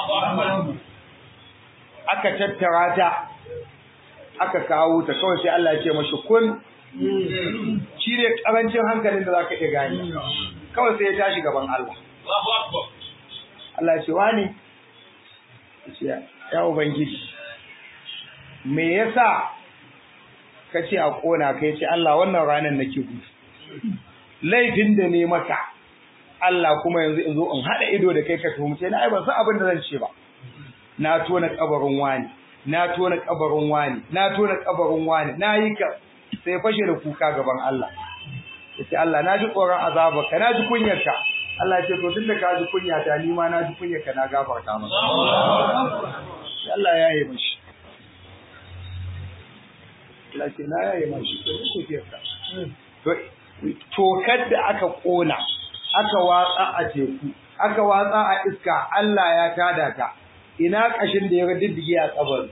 Aka tattara ta aka kawo ta kawai sai Allah ya ce mashi kun shi ne ƙarancin hankalin da za ka iya gani kawai sai ya tashi gaban Allah. Allah ya ce wani ya Ubangiji me yasa ka ce a ƙona ka ce Allah wannan ranar nake gudu laifin da ne maka Allah kuma yanzu in zo in haɗa ido da kai ka tuhumce na ai ban san abin da zan ce ba na tona kabarin wani na tona kabarin wani na tona kabarin wani na yi ka sai fashe da kuka gaban Allah yace Allah na ji tsoron azaba ka na ji kunyar ka Allah ya ce to tunda ka ji kunya ta ni ma na ji kunyar ka na gafarta maka Allah ya yi mashi Allah ce na ya yi mashi to kuke ka tokar da aka ƙona, aka watsa a teku, aka watsa a iska, Allah ya tada ta, ina ƙashin da ya diddige a tsabar.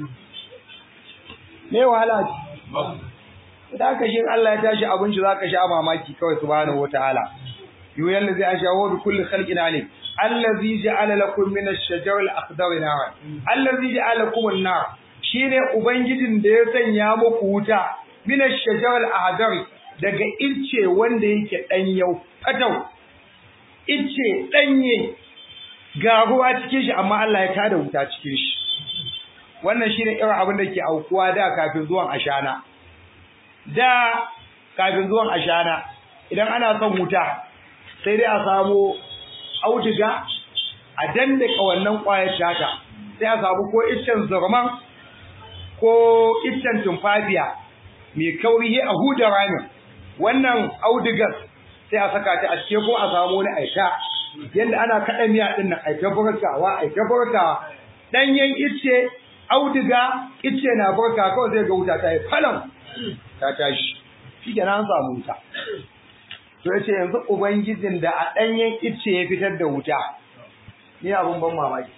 Me wahala ce? Idan aka shi Allah ya tashi abinci za ka sha mamaki kawai subhanahu wa ta'ala. Yuyan da zai a shawo bi kulli khalqin alim. Allazi ja'ala lakum min ash-shajar al-akhdar nara. Allazi ja'ala lakum an-nar. Shine ubangijin da ya sanya muku wuta min ash-shajar al-akhdar daga ilce wanda yake ɗanyau fatau ilce ɗanye ga ruwa cikin shi amma Allah ya tada wuta cikin shi wannan shine irin abin da ke aukuwa da kafin zuwan ashana da kafin zuwan ashana idan ana son wuta sai dai a samu auduga a dandaka wannan ƙwayar tata sai a samu ko iccen zurman ko iccen tumfafiya mai kauri a huda ramin wannan audigas sai a saka ta a cike ko a samu wani aita yanda ana kaɗa miya ɗin nan aita burkawa aita burkawa ɗanyen icce audiga icce na burka kawai zai ga wuta ta yi falon ta tashi shi kenan an samu wuta to yace yanzu ubangijin da a ɗanyen icce ya fitar da wuta ni abun ban mamaki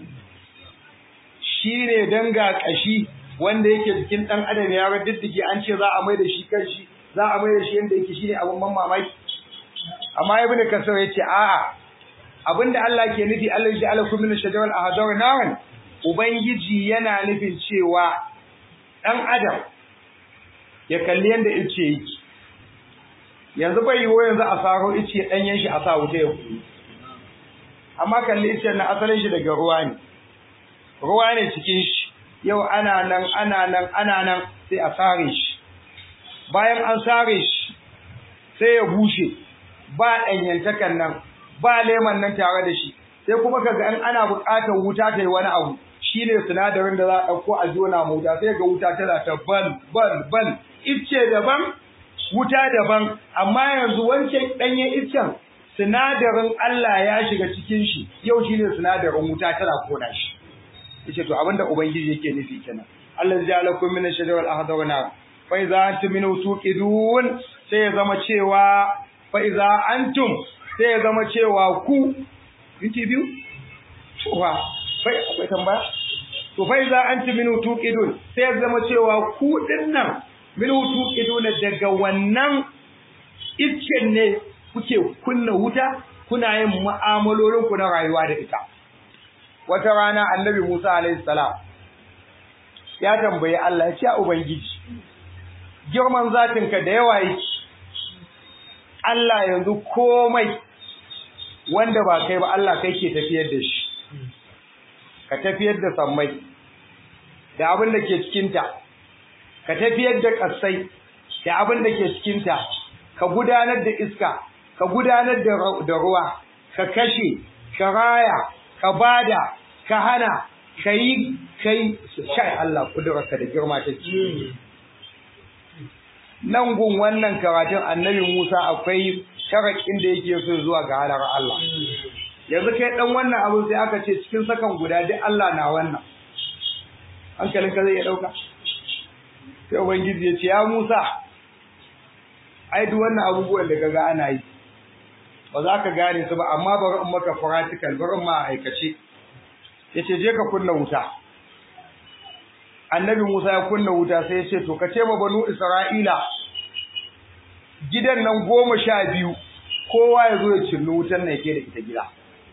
shi ne danga ƙashi wanda yake jikin ɗan adam ya diddike an ce za a mai da shi kan shi za a mai da shi yadda yake shi ne abun ban mamaki amma ibn kasar ya ce a'a abinda Allah ke nufi Allah ya ala kullu shajaral ahdar naran ubangiji yana nufin cewa ɗan adam ya kalli yadda ice yake yanzu bai yiwu yanzu a saro ice ɗanyen shi a sa wuta ya kuɗi amma kalli ice na asalin shi daga ruwa ne ruwa ne cikin shi yau ana nan ana nan ana nan sai a sare shi bayan an sare shi sai ya bushe ba ɗanyantakan nan ba leman nan tare da shi sai kuma kaga in ana buƙatar wuta ta yi wani abu shine sinadarin da za a ɗauko a jona mu wuta sai ga wuta tana ta bal bal bal icce daban wuta daban amma yanzu wancan ɗanyen iccen sinadarin Allah ya shiga cikin shi yau shine sinadarin wuta tana kona shi yace to abinda ubangiji yake nufi kenan Allah ya lakum min ash-shajar al-ahdar nar fa idza antum min tuqidun sai ya zama cewa fa idza antum sai ya zama cewa ku minti biyu cewa bai akwai tambaya to fa idza antum min tuqidun sai ya zama cewa ku dinnan min tuqidun daga wannan iccen ne kuke kunna wuta kuna yin mu'amalolin ku na rayuwa da ita wata rana annabi Musa alaihi salam ya tambayi Allah ya ce ubangiji girman zatinka da yawa yake Allah yanzu komai wanda ba kai ba Allah kai ke tafiyar da shi ka tafiyar da sammai da abin da ke cikinta ka tafiyar da ƙasai da abin da ke cikinta ka gudanar da iska ka gudanar da ruwa ka kashe ka raya ka bada ka hana ka yi kai shai Allah kudurarka da girma ta ci nan gun wannan karatun annabi Musa akwai sharakin da yake so zuwa ga halar Allah yanzu kai dan wannan abu sai aka ce cikin sakan guda duk Allah na wannan hankalinka zai iya dauka sai ubangiji ya ce ya Musa ai duk wannan abubuwan da kaga ana yi ba za ka gane su ba amma bari in maka practical bari in ma aikace yace je ka kunna wuta annabi Musa ya kunna wuta sai ya ce to ka ce ma banu Isra'ila gidan nan goma sha biyu kowa ya zo ya cinna wutan nan yake da ita gida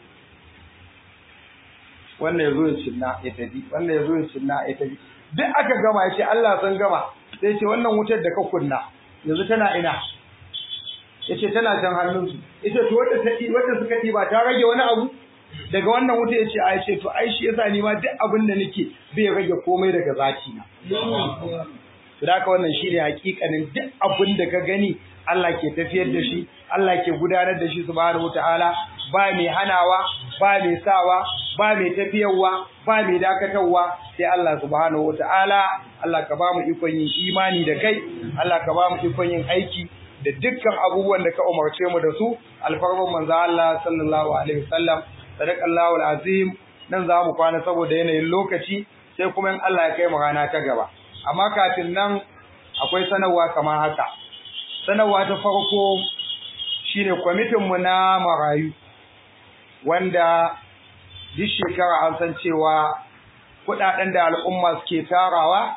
wannan ya zo ya cinna ya tafi wannan ya zo ya cinna ya tafi duk aka gama ya ce Allah san gama sai ce wannan wutar da ka kunna yanzu tana ina ya ce tana can hannunsu ya ce to wadda ta wadda suka ba ta rage wani abu daga wannan wuta ya ce a ce to ai shi yasa ni ma duk abin da nake bai rage komai daga zati na to da haka wannan shine hakikanin duk abin da ka gani Allah ke tafiyar da shi Allah ke gudanar da shi subhanahu wataala ba mai hanawa ba mai sawa ba mai tafiyarwa ba mai dakatarwa sai Allah subhanahu wataala Allah ka ba mu ikon yin imani da kai Allah ka ba mu ikon yin aiki da dukkan abubuwan da ka umarce mu da su alfarman manzo Allah sallallahu alaihi wasallam sadaqallahu alazim nan za mu kwana saboda yanayin lokaci sai kuma in Allah ya kai mu rana ta gaba amma kafin nan akwai sanarwa kamar haka sanarwa ta farko shine kwamitin mu na marayu wanda duk shekara an san cewa kudaden da al'umma suke tarawa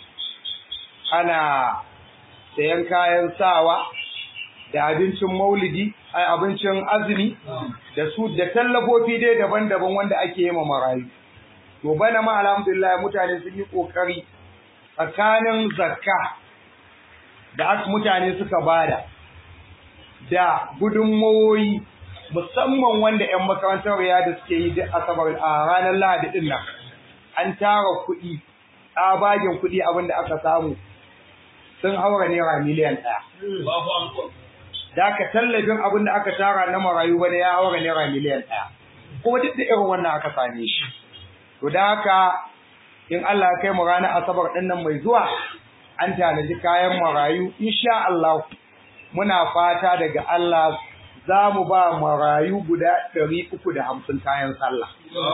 ana sayan kayan sawa da abincin maulidi ai abincin azumi da su da tallafofi dai daban-daban wanda ake yi ma marayu to bana ma alhamdulillah mutane sun yi kokari tsakanin zakka da mutane suka bada da gudunmawoyi musamman wanda 'yan makarantar da suke yi duk asabar a ranar lahadi din nan an tara kuɗi tsabagen kuɗi abinda aka samu sun haura naira miliyan ɗaya. Da aka tallafin abin da aka tara na marayu bane ya haura naira miliyan ɗaya. Kuma duk da irin wannan aka same shi. To da haka in Allah ya kai mu ranar asabar din nan mai zuwa an tanaji kayan marayu insha Allah muna fata daga Allah za mu ba marayu guda ɗari uku da hamsin kayan sallah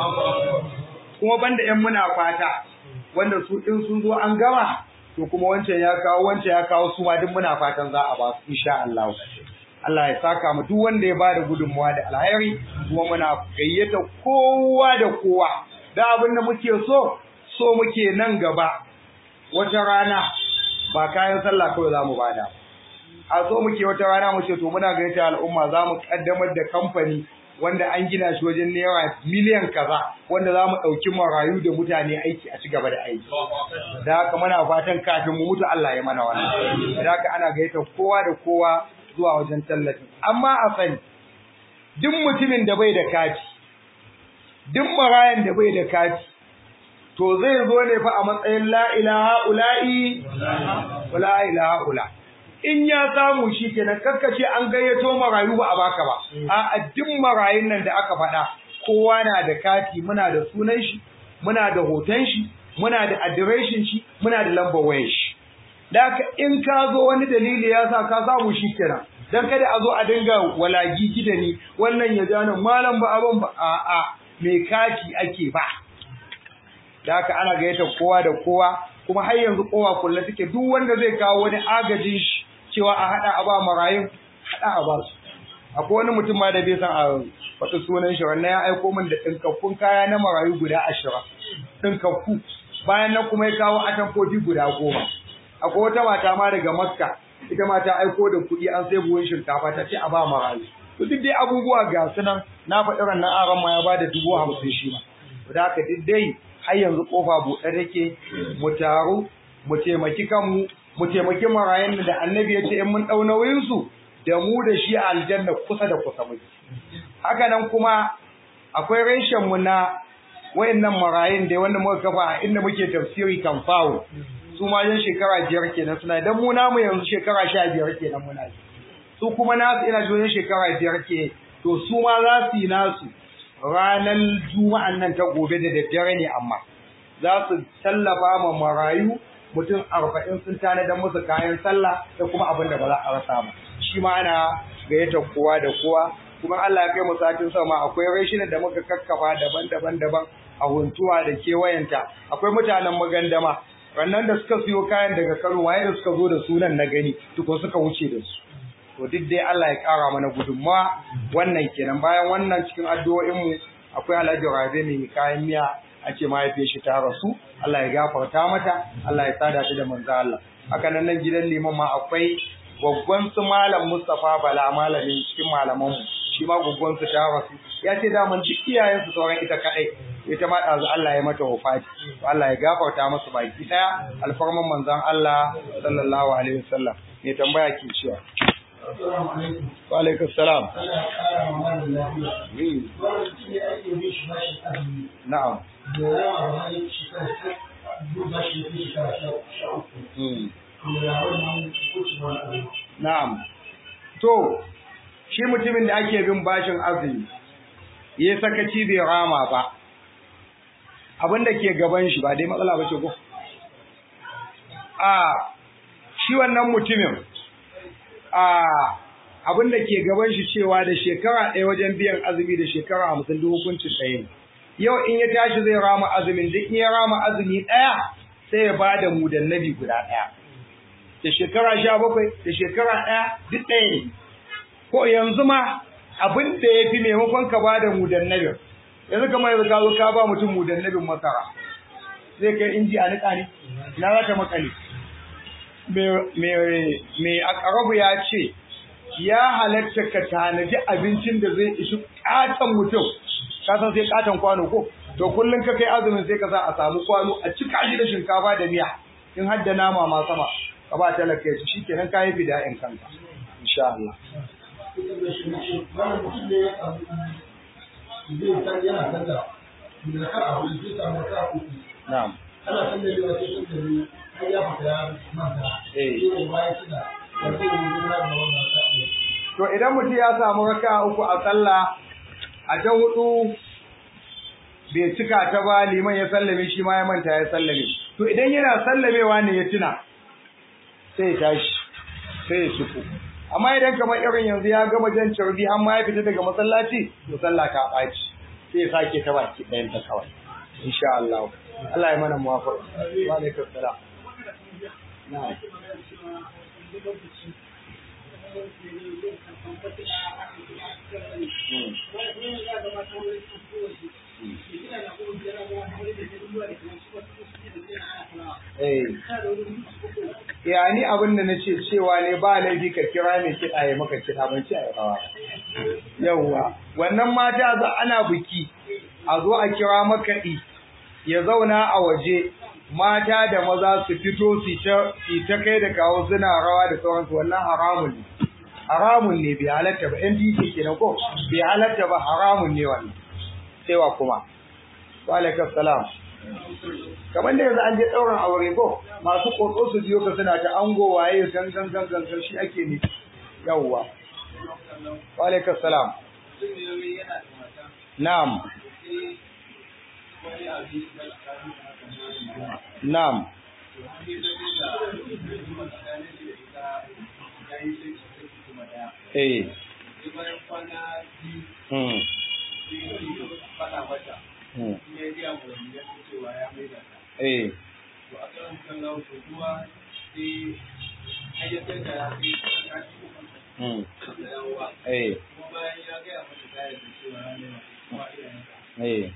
kuma banda ‘yan muna fata wanda su in sun zo an gama to kuma wancan ya kawo wancan ya kawo su ma duk muna fatan za a ba su insha Allah Allah ya saka mu duk wanda ya ba da gudunmuwa da alheri kuma muna gayyata kowa da kowa da abin da muke so so muke nan gaba wata rana ba kayan sallah kawai za mu bada a so muke wata rana mu ce to muna gayyata al'umma za mu kaddamar da kamfani wanda an gina shi wajen naira miliyan kaza wanda za mu ɗauki marayu da mutane aiki a ci gaba da aiki da haka muna fatan kafin mu mutu Allah ya mana wannan da haka ana gayyata kowa da kowa zuwa wajen tallafi amma a sani duk mutumin da bai da kati duk marayan da bai da kati to zai zo ne fa a matsayin la ilaha ula'i wala ilaha ula in ya samu shi kenan kakkace an gayyato marayu ba a baka ba a duk marayun nan da aka faɗa kowa na da kati muna da sunan shi muna da hoton shi muna da adireshin shi muna da lambar wayar shi da haka in ka zo wani dalili ya sa ka samu shi kenan dan kada a zo a dinga walagi gida ni wannan ya jana malam ba abin ba a a me kati ake ba da haka ana gayyata kowa da kowa kuma har yanzu kowa kullu take duk wanda zai kawo wani agajin shi cewa a hada a ba marayun hada a ba su akwai wani mutum ma da bai san a wata sunan shi wannan ya aiko min da dinkakkun kaya na marayu guda ashirin dinkakku bayan nan kuma ya kawo atamfofi guda goma akwai wata mata ma daga makka ita ma ta aiko da kuɗi an sai buhun shinkafa ta ce a ba marayu to duk dai abubuwa ga su nan na faɗi rannan aron ma ya ba da dubu hamsin shi ma da haka duk dai har yanzu kofa buɗe take mu taru mu taimaki kanmu mu taimaki marayun da annabi ya ce in mun ɗau nauyinsu da mu da shi a aljanna kusa da kusa muke haka nan kuma akwai reshen mu na wayannan marayun da wanda muka kafa a inda muke tafsiri kan fawo su ma yan shekara biyar kenan suna dan mu namu yanzu shekara sha biyar kenan muna su kuma nasu ina jin shekara biyar ke to su ma za su yi nasu ranar juma'an nan ta gobe da daddare ne amma za su tallafa ma marayu mutum arba'in sun tanadar musu kayan sallah da kuma abin da ba za a rasa ba shi ma ana gayyatar kowa da kowa kuma Allah ya kai mu satin sama akwai rashin da muka kakkafa daban-daban daban a huntuwa da kewayenta akwai mutanen magandama rannan da suka siyo kayan daga Kano waye da suka zo da sunan na gani tuko suka wuce da su to duk dai Allah ya kara mana gudunmawa wannan kenan bayan wannan cikin addu'o'in mu akwai Alhaji Rabe mai kayan miya a ce mahaifiyar shi ta rasu Allah ya gafarta mata Allah ya sada ta da manzo Allah haka nan nan gidan liman ma akwai gwaggwan su malam Mustafa Bala malamin cikin malaman mu shi ma gwaggwan su ta rasu ya ce da mun duk iyayen su sauran ita kadai ita ma dazu Allah ya mata wafati Allah ya gafarta musu baki daya alfarman manzon Allah sallallahu alaihi wasallam ne tambaya ke cewa Wa alaikum salam. Na'am. Na'am. To, shi mutumin da ake bin bashin azumi, ya sakaci bai rama ba, abin da ke gaban shi ba dai matsala ba ce ko? A, shi wannan mutumin, a abin da ke gaban shi cewa da shekara ɗaya wajen biyan azumi da shekara hamsin duk hukuncin ɗaya ne. Yau in ya tashi zai rama azumin duk in ya rama azumi ɗaya sai ya ba da mudannabi guda ɗaya. Da shekara sha bakwai da shekara ɗaya duk ɗaya ne. Ko yanzu ma abin da ya fi maimakon ka ba da mudannabin. Yanzu kamar yanzu ka zo ka ba mutum mudannabin masara. Zai kai inji a niƙa ne, na za ta makale. mai akarabu ya ce ya halatta ka tanaji abincin da zai ishi katon mutum ka san sai katon kwano ko to kullum ka kai azumin sai ka sa a samu kwano a cika shi da shinkafa da miya in har da nama ma sama ka ba talaka ya ci shikenan ka yi bida'in kanka insha Allah na'am ana san da yawa sai sun da har ya fita ya manta Eh. sai da bayan shida da sai da gudunar da wannan sa'a to idan mutum ya samu raka uku a sallah a ta hudu bai cika ta ba liman ya sallame shi ma ya manta ya sallame to idan yana sallamewa ne ya tuna sai ya tashi sai ya shigo amma idan kamar irin yanzu ya gama jan carbi har ma ya fita daga masallaci to sallah ta ɓaci sai ya sake ta baki ɗayan ta kawai insha Allah Allah ya mana muwafaqa wa alaikum salam na'am ya ni abin da na ce cewa ne ba laifi ka kira mai kiɗa ya maka kiɗa ban ce a yi rawa yawwa wannan mata za ana biki a zo a kira makaɗi ya zauna a waje mata da maza su fito su ta kai da kawo suna rawa da sauransu wannan haramun ne haramun ne bai halatta ba yan dike kenan ko bai halatta ba haramun ne wannan sai wa kuma wa alaikum salam kamar da yanzu an je ɗaurin aure ko masu ƙoƙo su biyo ka suna ta ango waye gangan gangan gan shi ake ne yawwa wa alaikum salam na'am na'am eh hmm hmm eh hmm eh eh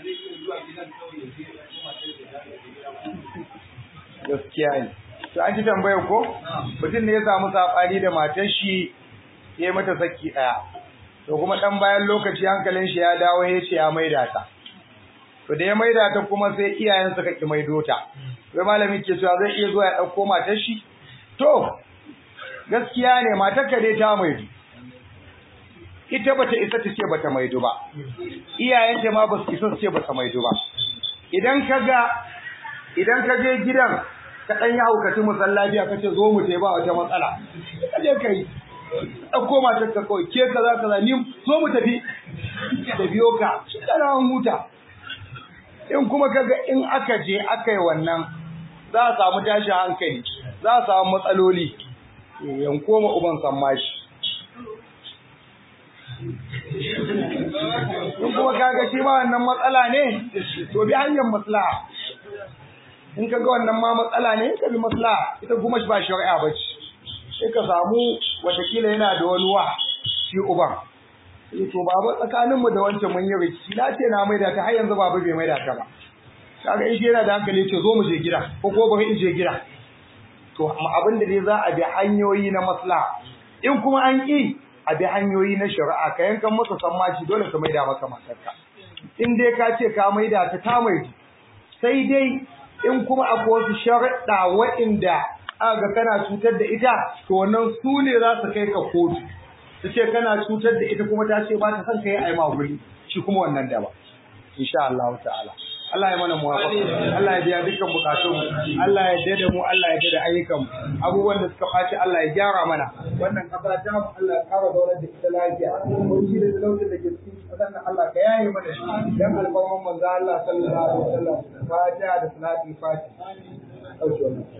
gaskiya ne to an ji tambayar ko mutum ne ya samu saɓani da matar shi ya yi mata saki ɗaya to kuma ɗan bayan lokaci hankalin shi ya dawo ya ce ya maida ta to da ya maida ta kuma sai iyayen suka ki maido ta sai malami ke cewa zai iya zuwa ya ɗauko matar shi to gaskiya ne matar ka dai ta maido ita bata isa ta ce bata maido ba iyayenta ma ba su isa su ce bata maido ba idan ka ga idan ka je gidan ka dan yi haukaci musallaci ka ce zo mu tai ba wata matsala ka je kai ɗauko matar ka kawai ke kaza kaza ni zo mu tafi da biyo ka shi da ran huta in kuma kaga in aka je aka yi wannan za a samu tashin hankali za a samu matsaloli yanko ma uban sammashi in kuma kaga shi ma wannan matsala ne to bi hanyar maslaha in kaga wannan ma matsala ne ka bi maslaha ita kuma ba shari'a ba ce sai ka samu watakila yana da wani wa shi uban to baba tsakanin mu da wancan mun yi rikici na ce na maida ta har yanzu baba bai maida ta ba kaga in shi yana da hankali ce zo mu je gida ko ko bari in je gida to abin da dai za a bi hanyoyi na maslaha in kuma an ƙi a bi hanyoyi na shari'a ka yankan masa sammaci dole ka maida maka matarka in dai ka ce ka maida ta ta maidu sai dai in kuma akwai wasu sharaɗa waɗanda aka kana cutar da ita to wannan su ne za su kai ka kotu su ce kana cutar da ita kuma ta ce ba ta son ka yi aima guri shi kuma wannan daba insha Allah ta'ala Allah ya mana muwafaqa Allah ya biya dukkan bukatun mu Allah ya dade mu Allah ya dade ayyukan mu abubuwan da suka faci Allah ya gyara mana wannan kafa ta mu Allah ya kara daular da ita lafiya mun ji da talaucin da ke cikin kasan nan Allah ka yaye mana shi dan alfarman manzo Allah sallallahu alaihi wasallam fatiha da salati fatiha